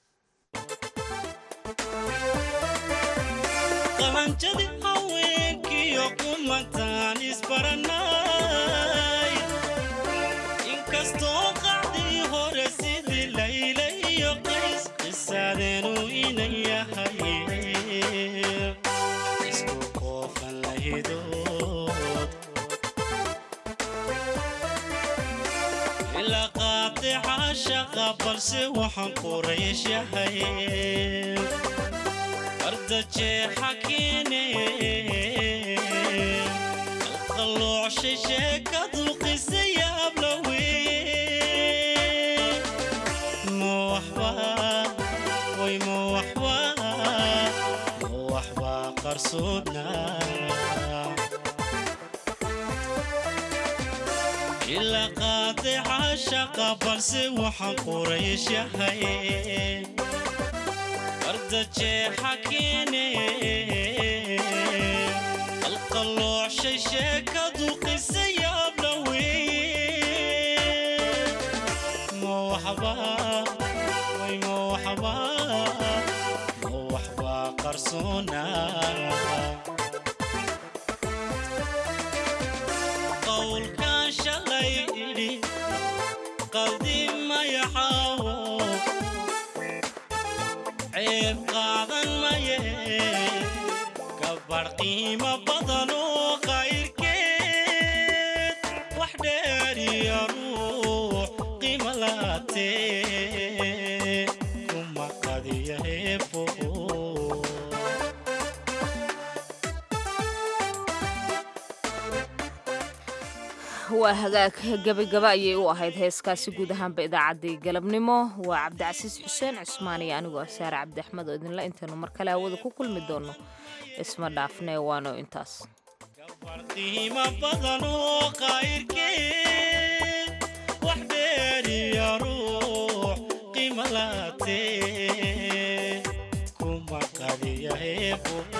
qahanjadi haweenkiyo kumantaan isbaranay inkastoo qacdii hore sidii layla iyo qays qisaadeenu inan yahay isku qoofan lahidood ilaa qaadica shaqa balse waxaan quraysh yahay ardajeexa keene qalqalloocshay sheekadu qisa yaabla weye ma waxba way ma waxba ma waxba qarsoodna ilaa qaadica shaqa balse waxaan quraysh yahay ardajeexa keene qalqalloocshay sheekadu qisa yaabla weye ma waxba way ma waxba ma waxba qarsoona qowlkan shalay idhi qaldi mayaxaawo ceeb qaadan maye gabar qiimo badan oo qayrkeed wax dheeriya ruux qiimo laatee kuma qadiya heebo waa hagaag gebagaba ayay u ahayd heeskaasi guud ahaanba idaacaddii galabnimo waa cabdicasiis xuseen cusmaan iyo anigoo ah saare cabdi axmed oo idinla intaynu mar kale hawada ku kulmi doonno isma dhaafnee waano intaas qiimo badan oo qayrkeed wax dheeriya ruux qiimo laatee kuma qadiya heebo